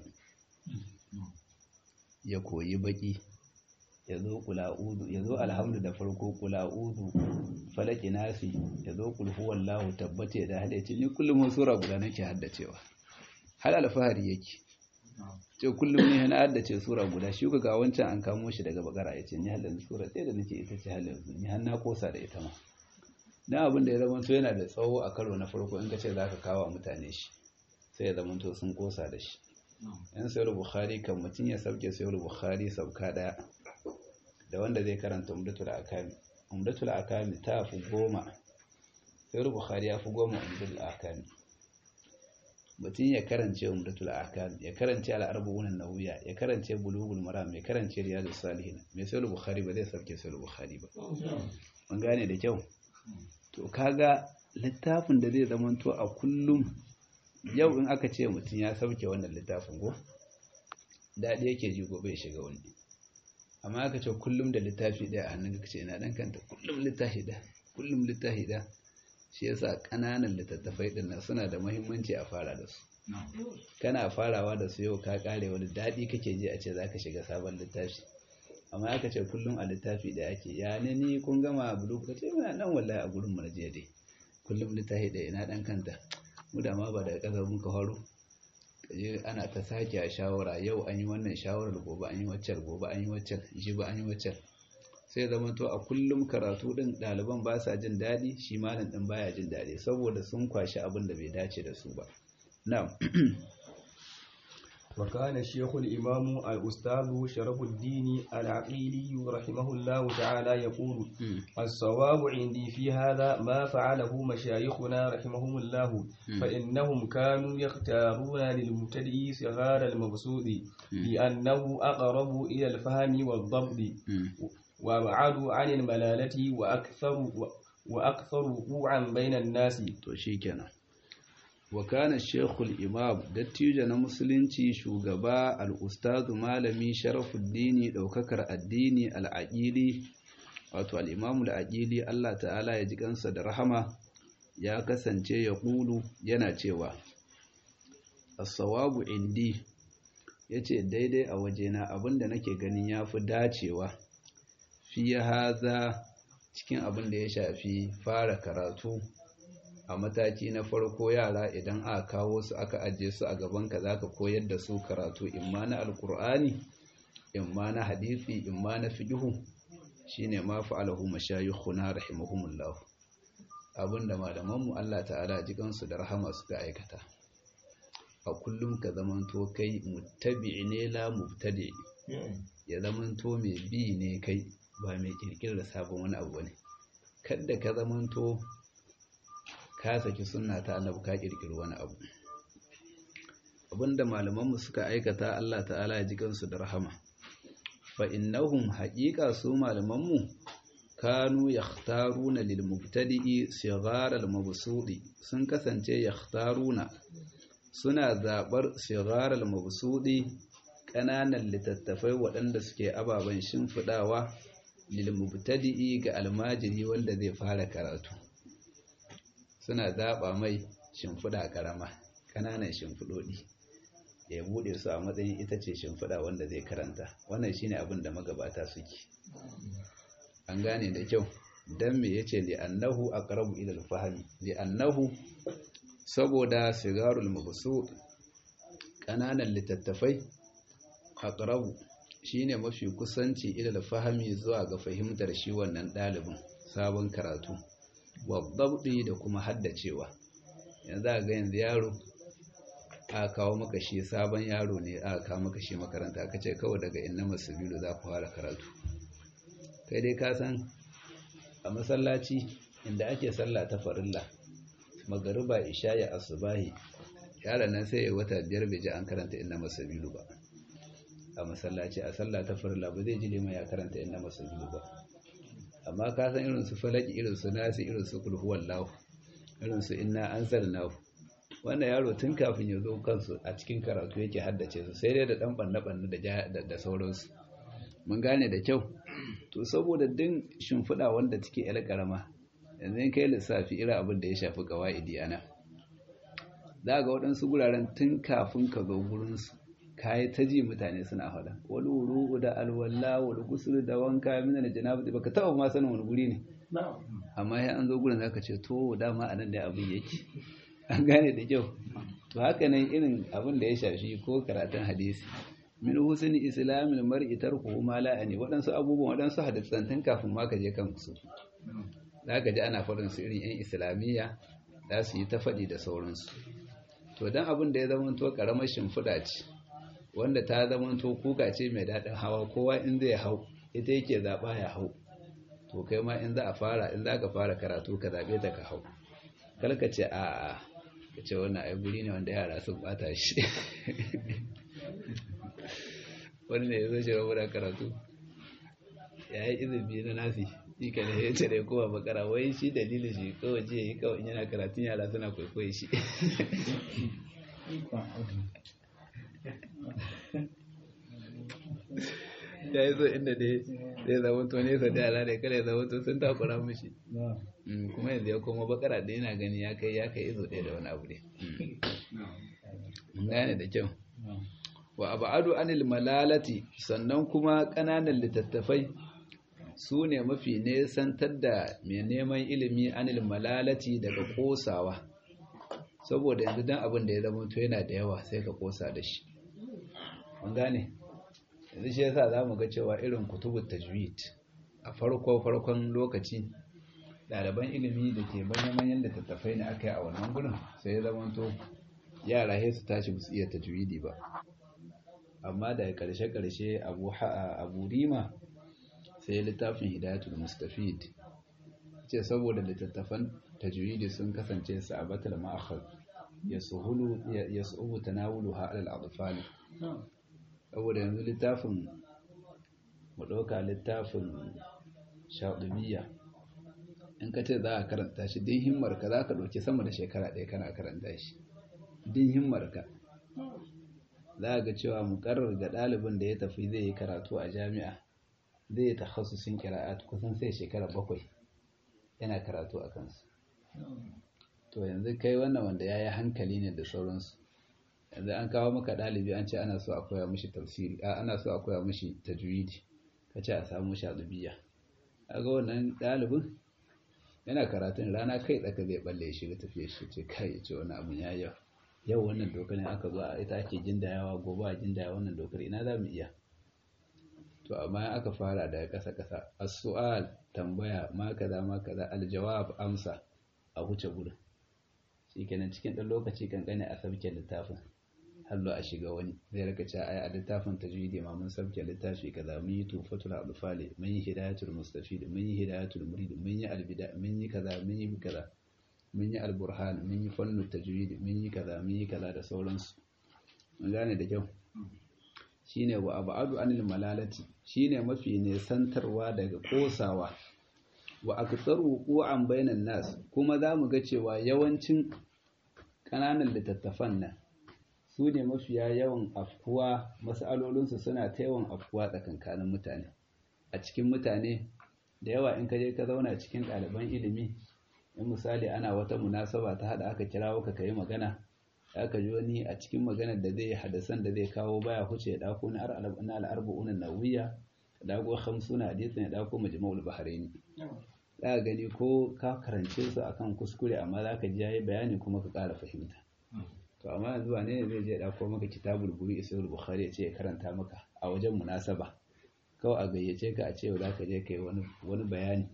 ya koyi baki ya zo kula'udu ya zo alhamdu da farko kula'udu falaki nasi ya zo kulhuwallahu tabbata da haddace ni kullum sura guda nake haddacewa har alfahari yake ce kullum ne na haddace sura guda shi ga wancan an kamo shi daga bakara ya ce ni halin sura ɗaya da nake ita ce halin ni har na kosa da ita ma na abin da ya zama to yana da tsawo a karo na farko in ka ce za ka kawo mutane shi sai ya zama to sun kosa da shi yan sayar bukhari kan mutum ya sauke sayar bukhari sauka ɗaya da wanda zai karanta umdatul akami umdatul akami ta fi goma sayar bukhari ya fi goma umdatul akami mutum ya karance umdatul akami ya karance al'arbu'un nawiya ya karance bulugul maram ya karance riyadus salihin mai sayar bukhari ba zai sauke sayar bukhari ba mun gane da kyau to kaga littafin da zai zamanto a kullum yau in aka ce mutum ya sauke wannan littafin go daɗi yake ji gobe ya shiga wani amma aka ce kullum da littafi ɗaya a hannun ka ce ina ɗan kanta kullum littafi ɗaya kullum littafi ɗaya shi yasa ƙananan littattafai ɗin nan suna da muhimmanci a fara da su kana farawa da su yau ka ƙare wani daɗi kake ji a ce za ka shiga sabon littafi amma aka ce kullum a littafi da ake ya ne ni kun gama bulu ka ce muna nan wallahi a gurin mu jiya dai kullum littafi da ina dan kanta mu da ma ba daga kasar mun ka faro kaje ana ta sake a shawara yau an yi wannan shawarar gobe an yi waccan gobe an yi waccan jibi an yi waccan sai zama to a kullum karatu din ɗaliban ba sa jin daɗi shi malam din baya jin daɗi saboda sun kwashi abin da bai dace da su ba na'am وكان الشيخ الإمام الأستاذ شرف الدين العقيلي رحمه الله تعالى يقول الصواب عندي في هذا ما فعله مشايخنا رحمهم الله فإنهم كانوا يختارون للمبتدئ صغار المبسوط لأنه أقرب إلى الفهم والضبط وأبعد عن الملالة وأكثر وأكثر وقوعا بين الناس to shikenan wa kana shekul imam dattijo na musulunci shugaba al'ustadu malami sharafuddini ɗaukakar addini al'aƙili wato al'imamul aƙili Allah ta'ala ya ji kansa da rahama ya kasance ya ƙulu yana cewa as-sawabu indi yace daidai a wajena abinda nake ganin yafi dacewa fi haza cikin abin da ya shafi fara karatu a mataki na farko yara idan aka kawo su aka ajiye su a gaban ka zaka koyar da su karatu imma na alqur'ani imma na hadisi imma na fiqhu shine ma fa'alahu mashayikhuna rahimahumullah abinda malamanmu Allah ta'ala jikansu da rahama suka aikata a kullum ka zamanto kai muttabi ne la mubtadi ya zamanto mai bi ne kai ba mai kirkirar sabon wani abu ne kada ka zamanto ka saki sunna ta annabi ka kirkiri wani abu abinda malamanmu suka aikata Allah ta'ala ya jikansu da rahama fa innahum haqiqa su malamanmu kanu yakhtaruna lil mubtadi'i sighar al mabsudi sun kasance yakhtaruna suna zabar sighar al mabsudi kananan littattafai waɗanda suke ababen shimfidawa lil mubtadi'i ga almajiri wanda zai fara karatu suna zaba mai shimfida karama kananan shimfidodi ya bude su a matsayin ita ce shimfida wanda zai karanta wannan shine abin da magabata suke an gane da kyau dan me yace li annahu aqrabu ila al-fahmi li annahu saboda sigarul mabsut kananan littattafai aqrabu shine mafi kusanci ila al-fahmi zuwa ga fahimtar shi wannan dalibin sabon karatu wadabdi da kuma haddacewa yanzu ga yanzu yaro aka kawo maka shi sabon yaro ne aka kawo maka shi makaranta aka ce kawai daga inna masubilu za ku fara karatu kai dai ka san a masallaci inda ake sallah ta farilla magariba isha'i asubahi yaron nan sai ya wata biyar bai ji an karanta inna masabilu ba a masallaci a sallah ta farilla ba zai ji lema ya karanta inna masabilu ba amma ka san irin su falaki irin su nasi irin su kulhu wallahu irin su inna anzalnahu wannan yaro tun kafin ya zo kansu a cikin karatu yake haddace su sai dai da dan banne banne da da sauransu mun gane da kyau to saboda din shimfiɗa wanda take yar karama yanzu in kai lissafi irin abin da ya shafi qawaidi ana za ga waɗansu guraren tun kafin ka zo gurinsu kayi ta ji mutane suna faɗa wani wuru da alwala wani kusur da wanka mina da janabu baka taɓa ma sanin wani guri ne amma ya an zo gurin zaka ce to dama anan da abin yake an gane da kyau to haka nan irin abin da ya shafi ko karatun hadisi min husni islamil mar'i tarkuhu ma la ani waɗansu abubuwan waɗansu hadisan tun kafin ma ka je kan su zaka ji ana faɗin su irin yan islamiyya za su yi ta faɗi da sauransu to dan abin da ya zama to karamar shimfiɗa ce wanda ta zamanto kuka ce mai daɗin hawa kowa in zai hau ita yake zaɓa ya hau to kai ma in za a fara in za ka fara karatu ka zaɓe ta ka hau kalka ce a ka ce wannan ai guri ne wanda yara sun ɓata shi wani ne ya zo shi rabu da karatu ya yi izini na nasi shi ka ne ya ce da kowa bakara wai shi dalilin shi kawai ce yi kawai yana karatun yara suna kwaikwayo shi ya yi so inda dai zai zama to nesa da yara da kare zama to sun takura mushi kuma yanzu ya koma bakara da yana gani ya kai ya kai izo ɗaya da wani abu ne gane da kyau wa abadu anil malalati sannan kuma ƙananan littattafai su ne mafi nesantar da mai neman ilimi anil malalati daga ƙosawa saboda yanzu don abin da ya zama to yana da yawa sai ka ƙosa da shi an gane yanzu shi yasa za mu ga cewa irin kutubut tajwid a farko farkon lokaci ɗaliban ilimi da ke manyan littattafai ne aka yi a wannan gudun sai ya zamanto yara sai su tashi su iya tajwidi ba amma daga ƙarshe-ƙarshe abu rima sai littafin hidayatul mustafid ce saboda littattafan tajwidi sun kasance su a batal ma'akhar ya su'ubu tanawulu ha'alal adfali saboda yanzu littafin mu ɗauka littafin shaɗubiya in ka ce za a karanta shi din himmar ka za ka ɗauki sama da shekara ɗaya kana karanta shi din himmarka za ga cewa muƙarrar ga ɗalibin da ya tafi zai yi karatu a jami'a zai yi takhasusin kira'at kusan sai shekara bakwai yana karatu a kansu to yanzu kai wannan wanda ya yi hankali ne da sauransu yanzu an kawo maka ɗalibi an ce ana so a koya mishi tafsiri a ana so a koya mishi tajwidi ka ce a samu shaɗubiya a ga wannan ɗalibin yana karatun rana kai tsaka zai balle ya shiga tafiya shi ce kai ya ce wani abun ya yau yau wannan dokar ne aka zo a ita ake jindayawa gobe a jindaya wannan dokar ina za mu iya to amma aka fara daga ƙasa ƙasa as-su'al tambaya ma kaza ma kaza aljawab amsa a huce gurin shikenan cikin ɗan lokaci kankane a sabke littafin hallo a shiga wani zai raka cewa ai a littafin tajwidi ma mun sabke littafi kaza mun yi tufatul adfali mun yi hidayatul mustafid mun yi hidayatul murid mun yi albida mun yi kaza mun yi kaza mun yi alburhan mun yi fannu tajwidi mun yi kaza mun yi kaza da sauransu mun gane da kyau shine wa abadu anil malalati shine mafi nesantarwa daga kosawa wa aktsaru qu'an bainan nas kuma zamu ga cewa yawancin kananan littattafan nan su ne mafiya yawan afkuwa mas'alolinsu suna ta yawan afkuwa tsakankanin mutane a cikin mutane da yawa in ka je ka zauna cikin ɗaliban ilimi in misali ana wata munasaba ta hada aka kirawo ka kai magana aka ji wani a cikin maganar da zai hadasan da zai kawo baya huce ya dako na al'arba'un nawiya da dako hamsuna hadisin ya dako majmu'ul bahraini za gani ko ka karance su akan kuskure amma za ka ji yayi bayani kuma ka ƙara fahimta to amma yanzu wane ne zai je dako maka kitabul buri isa'ul bukhari ya ce ya karanta maka a wajen munasaba kawai a gayyace ka a ce za ka je kai wani bayani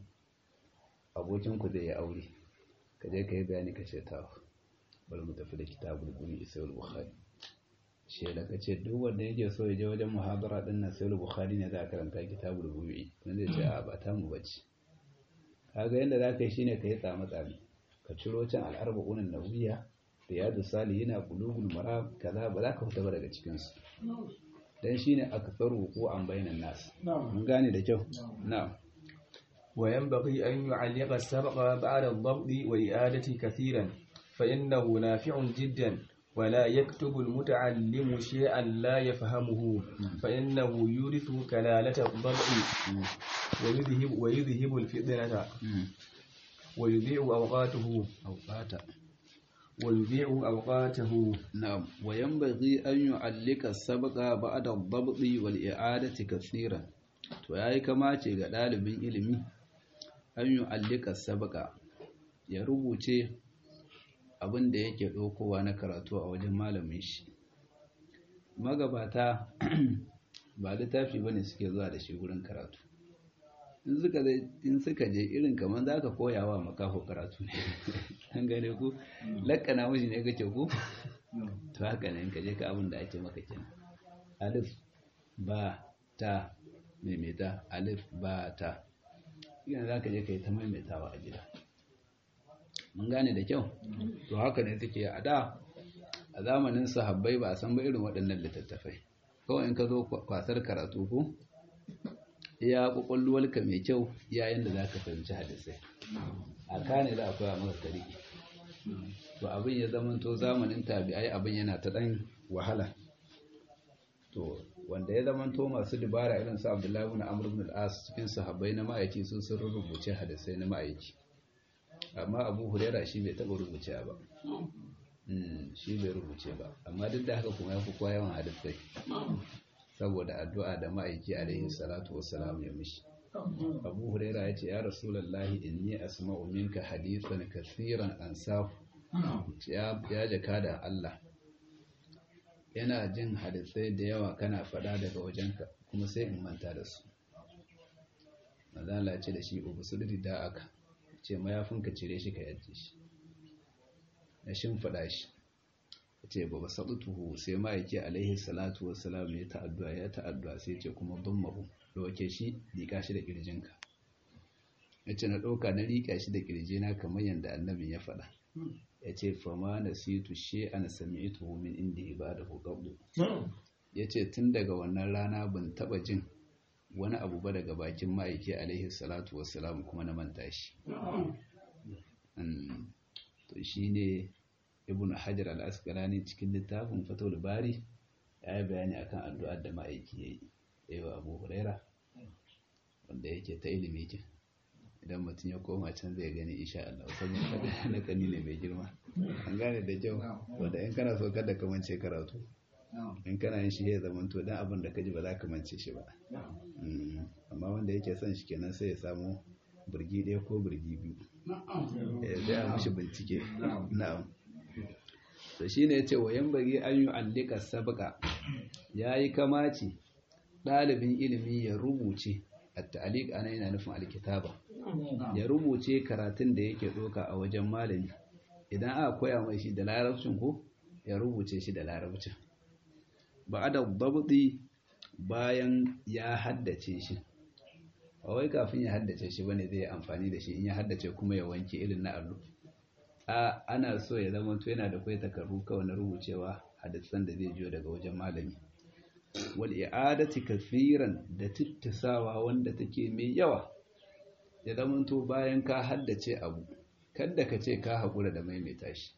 abokinku zai yi aure ka je ka yi bayani ka ce ta bari mu tafi da kitabul guri isa'ul bukhari shi da ka ce duk wanda yake so ya je wajen muhabara din nan sayul bukhari ne za a karanta kitabul guri wanda zai ce a ba ta mu bace kaga yanda za ka yi shine ka yi tsama tsami ka ciro can al'arba'unan nawiya riyadu salihina bulugul maram kaza ba za ka fita ba daga cikin su dan shine aktharu ko an bainan nas mun gane da kyau na'am وينبغي أن يعلق السبق بعد الضبط وإعادة كثيرا فإنه نافع جدا ولا يكتب المتعلم شيئا لا يفهمه فإنه يورث كلالة الضبط ويذهب, ويذهب الفطنة ويضيع أوقاته أوقاته ويضيع أوقاته نعم وينبغي أن يعلق السبق بعد الضبط والإعادة كثيرا to yayi kamace ga ɗalibin ilimi an yi allika sabaka ya rubuce abin da yake ɗaukowa na karatu a wajen malamin shi magabata ba littafi ba ne suke zuwa da shi wurin karatu in suka je irin kamar za ka koya wa makaho karatu ne an gane ku lakana mashi ne kake ku to haka ne ka je ka abin da ake maka kenan alif ba ta maimaita alif ba ta yana za ka je ka yi ta maimaitawa a gida mun gane da kyau to haka ne suke a da a zamanin sahabbai ba a san ba irin waɗannan littattafai kawai in ka zo kwasar karatu ko iya kwakwalwarka mai kyau yayin da za ka fahimci hadisai a kane za a koya maka tariki to abin ya zama to zamanin tabi'ai abin yana ta ɗan wahala to wanda ya zama to masu dubara irin su Abdullahi ibn Amr ibn al-As cikin sahabbai na ma'aiki sun sun rubuce hadisai na ma'aiki amma Abu Hurairah shi bai taba rubuce ba shi bai rubuce ba amma duk da haka kuma ya fi kowa yawan hadisai saboda addu'a da ma'aiki alaihi salatu wassalam ya mishi Abu Hurairah ya ce ya Rasulullahi inni asma'u minka hadithan kaseeran ansahu ya jaka da Allah yana jin hadisai da yawa kana faɗa daga wajenka kuma sai in manta da su mazala ce da shi ubu sudiri da aka ce mayafinka cire shi ka yaje shi na shimfiɗa shi ce ba ba tuhu sai ma'aiki alaihi salatu wassalam ya ta'addu'a ya ta'addu'a sai ce kuma don mahu ɗauke shi liƙa shi da ƙirjinka ya ce na ɗauka na liƙa shi da ƙirjina kamar yadda annabin ya faɗa ya ce fama na situ she an sami ito min inda ibadahu qablu ya ce tun daga wannan rana ban taba jin wani abu ba daga bakin ma'aiki alaihi salatu wassalam kuma na manta shi to shi ne ibn hajar al-asqalani cikin littafin fatul bari ya yi bayani akan addu'ar da ma'aiki ya yi yawa abu huraira wanda yake ta ilimi ke idan mutum ya koma can zai gani insha Allah saboda na kani ne mai girma an gane da kyau wanda in kana so kada ka mance karatu in kana yin shi ya zama to dan abin da ka ji ba za ka mance shi ba amma wanda yake son shi kenan sai ya samu burgi ɗaya ko burgi biyu sai a mishi bincike na'am to shine yace wayan bari an yi allika sabqa yayi kamaci ɗalibin ilimi ya rubuce at-ta'liq ana yana nufin alkitaba ya rubuce karatun da yake doka a wajen malami idan aka koya mai shi da larabcin ko ya rubuce shi da larabcin ba'da dabdi bayan ya haddace shi a wai kafin ya haddace shi bane zai amfani da shi in ya haddace kuma ya wanke irin na allo a ana so ya zama to yana da kai takardu kawai na rubucewa hadisan da zai jiyo daga wajen malami wal i'adati kafiran da tittasawa wanda take mai yawa ya zama to bayan ka haddace abu kada ka ce ka hakura da maimaita shi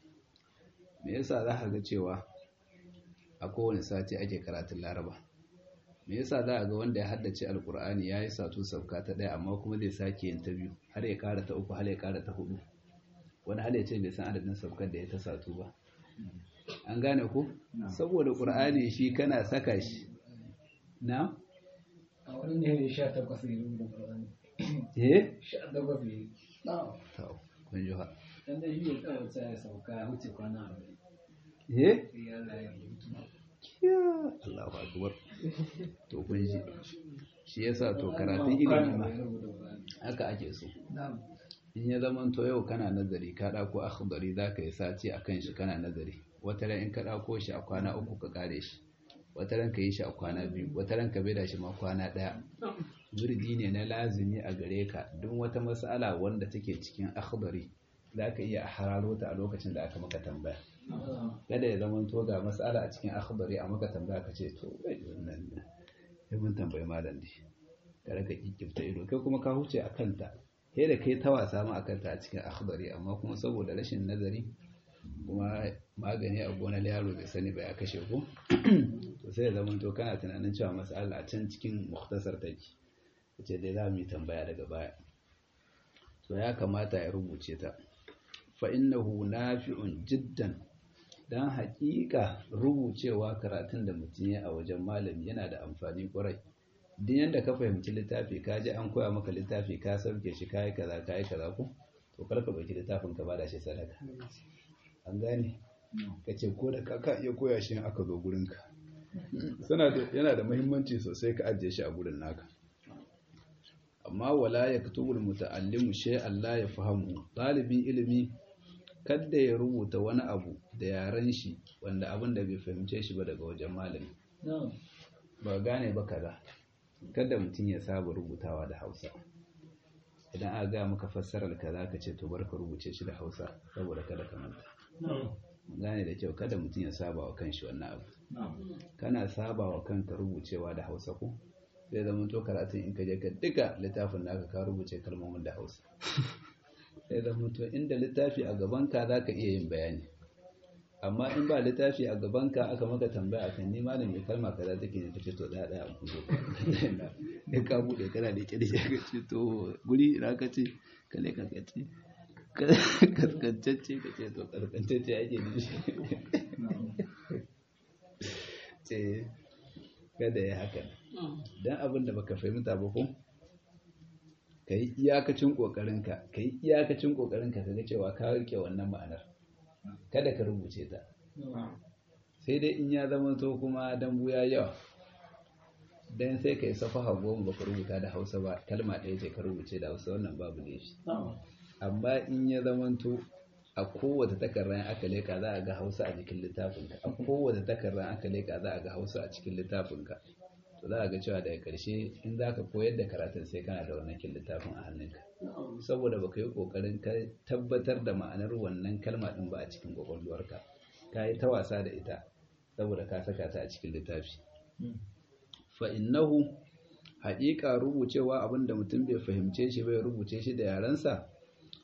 me yasa za ka ga cewa a kowane sati ake karatun laraba me yasa za a ga wanda ya haddace alkur'ani ya yi satu sauka ta ɗaya amma kuma zai sake yin ta biyu har ya kara ta uku har ya kara ta hudu wani hal ya ce bai san adadin saukar da ya ta satu ba an gane ku saboda ƙur'ani shi kana saka shi na a wani ne sha takwas ne rubuta ƙur'ani eh sha takwas ne to kun ji ha dan da shi ya tsawata ya sauka ya huce kwana arba'in eh sai ya laye ya Allahu akbar to kun ji shi yasa to karatun ilimi ma haka ake so in ya zama to yau kana nazari ka ɗauko akhdari za ka yi sati a kan shi kana nazari wata ran in ka ɗauko shi a kwana uku ka ƙare shi wata ran ka yi shi a kwana biyu wata ran ka da shi ma kwana ɗaya zurgi ne na lazimi a gare ka duk wata mas'ala wanda take cikin akhdari za ka iya hararo ta a lokacin da aka maka tambaya kada ya zama to ga mas'ala a cikin akhdari a maka tambaya ka ce to wai wannan ne mun tambayi malam ne ka raka kikkifta ido kai kuma ka huce a kanta sai da kai ta wasa ma akan ta a cikin akhdari amma kuma saboda rashin nazari kuma magani a gonar yaro bai sani ba ya kashe ku to sai ya zama to kana tunanin cewa mas'ala a can cikin mukhtasar take kace dai za mu yi tambaya daga baya to ya kamata ya rubuce ta fa innahu nafi'un jiddan dan haƙiƙa rubucewa karatun da mutum ya a wajen malami yana da amfani ƙwarai duk yanda ka fahimci littafi ka ji an koya maka littafi ka sauke shi kayi kaza kayi kaza ko to kar ka ɗauki littafin ka bada shi sadaka an gane ka ce ko da ka iya koya shi aka zo gurin ka yana da muhimmanci sosai ka ajiye shi a gurin naka amma wala yaktubul muta'allimu shay'an la yafhamu ɗalibin ilimi kadda ya rubuta wani abu da yaren shi wanda abin da bai fahimce shi ba daga wajen malami ba gane ba kaza kada mutum ya saba rubutawa da hausa idan aka ga maka fassarar kaza ka ce to bar ka rubuce shi da hausa saboda kada ka manta gane da kyau kada mutum ya saba wa kanshi wannan abu kana saba wa kanka rubucewa da hausa ko zai zama to karatun in ka je ka duka littafin naka ka rubuce kalmomin da hausa sai zama to inda littafi a gabanka za ka iya yin bayani amma in ba littafi a gabanka aka maka tambaya akan ni malam mai kalma kaza take ne kace to daya daya ku zo ne ka bude kana da kirje ka ce to guri ina ka ce ka ne ka ce kaskantacce ka ce to kaskantacce ake ne shi ce kada ya haka dan abin da baka fahimta ba ko ka yi iyakacin ƙoƙarinka ka yi iyakacin ƙoƙarinka ka ga cewa ka rike wannan ma'anar kada ka rubuce ta sai dai in ya zama to kuma dambu ya yawa dan sai ka yi safaha goma baka rubuta da hausa ba kalma ɗaya ce ka rubuce da hausa wannan babu ne shi amma in ya zama to a kowace takarda aka leka za a ga hausa a jikin littafinka a kowace takarda aka leka za a ga hausa a cikin littafinka to za a ga cewa daga ƙarshe in za ka koyar da karatun sai kana da wannan kin littafin a hannunka saboda baka yi ƙoƙarin ka tabbatar da ma'anar wannan kalma ɗin ba a cikin ƙwaƙwalwarka ka yi ta wasa da ita saboda ka saka ta a cikin littafi fa innahu haƙiƙa rubucewa abin da mutum bai fahimce shi bai rubuce shi da yarensa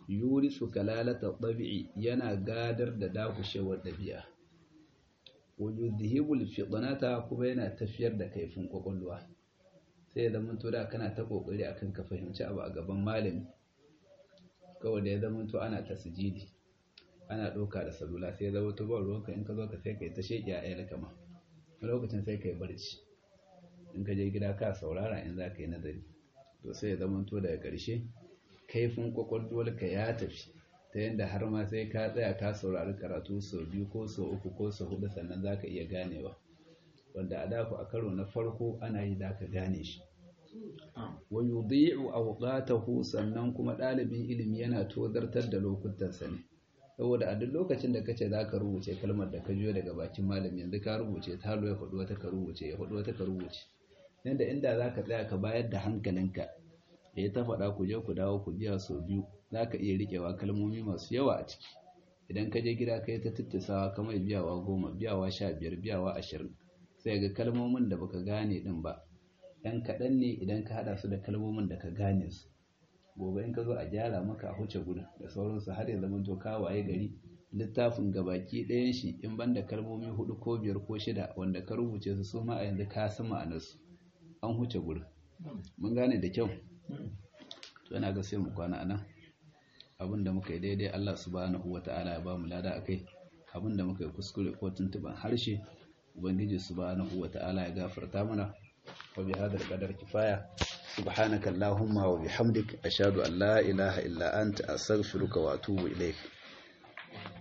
yurisu kalalata ɗabi'i yana gadar da dakushewar ɗabi'a wujudhibul fitnata kuma yana tafiyar da kaifin kwakwalwa sai ya zama to da kana ta kokari akan ka fahimci abu a gaban malami kawai da ya zama to ana tasjidi ana ɗauka da salula sai ya zama to ba ruwanka in ka zo ka sai kai ta sheƙi a ayyana kama lokacin sai kai barci in ka je gida ka saurara in za ka yi nazari to sai ya zama to daga ƙarshe kaifin kwakwalwarka ya tafi ta yadda har ma sai ka tsaya ka saurari karatu sau biyu ko sau uku ko sau hudu sannan za ka iya ganewa wanda a daku a karo na farko ana yi za ka gane shi wa yudhi'u awqatahu sannan kuma ɗalibin ilimi yana tozartar da lokutansa ne saboda a duk lokacin da kace za ka rubuce kalmar da ka jiyo daga bakin malami yanzu ka rubuce ta ya faɗi wata ka rubuce ya faɗi wata ka rubuce yanda inda za ka tsaya ka bayar da hankalinka ya ta faɗa ku je ku dawo ku biya sau biyu za ka iya riƙewa kalmomi masu yawa a ciki idan ka je gida ka yi ta tuttusawa kamar biyawa goma biyawa sha biyar biyawa ashirin sai ga kalmomin da baka gane din ba ɗan kaɗan ne idan ka haɗa su da kalmomin da ka gane su gobe in ka zo a gyara maka a huce gudu da sauransu har ya zama to ka waye gari littafin gabaki ɗayan shi in ban da kalmomi hudu ko biyar ko shida wanda ka rubuce su su ma a yanzu ka san ma'anarsu an huce gudu mun gane da kyau to yana ga sai mu kwana anan abin da muka yi daidai Allah subhanahu wata'ala ya ba mu lada akai abin da muka yi kuskure ko tuntuban harshe ubangiji subhanahu wata'ala ya gafarta mana wa bi hadal qadar kifaya subhanaka allahumma wa bihamdik ashhadu an la ilaha illa anta astaghfiruka wa atubu ilaik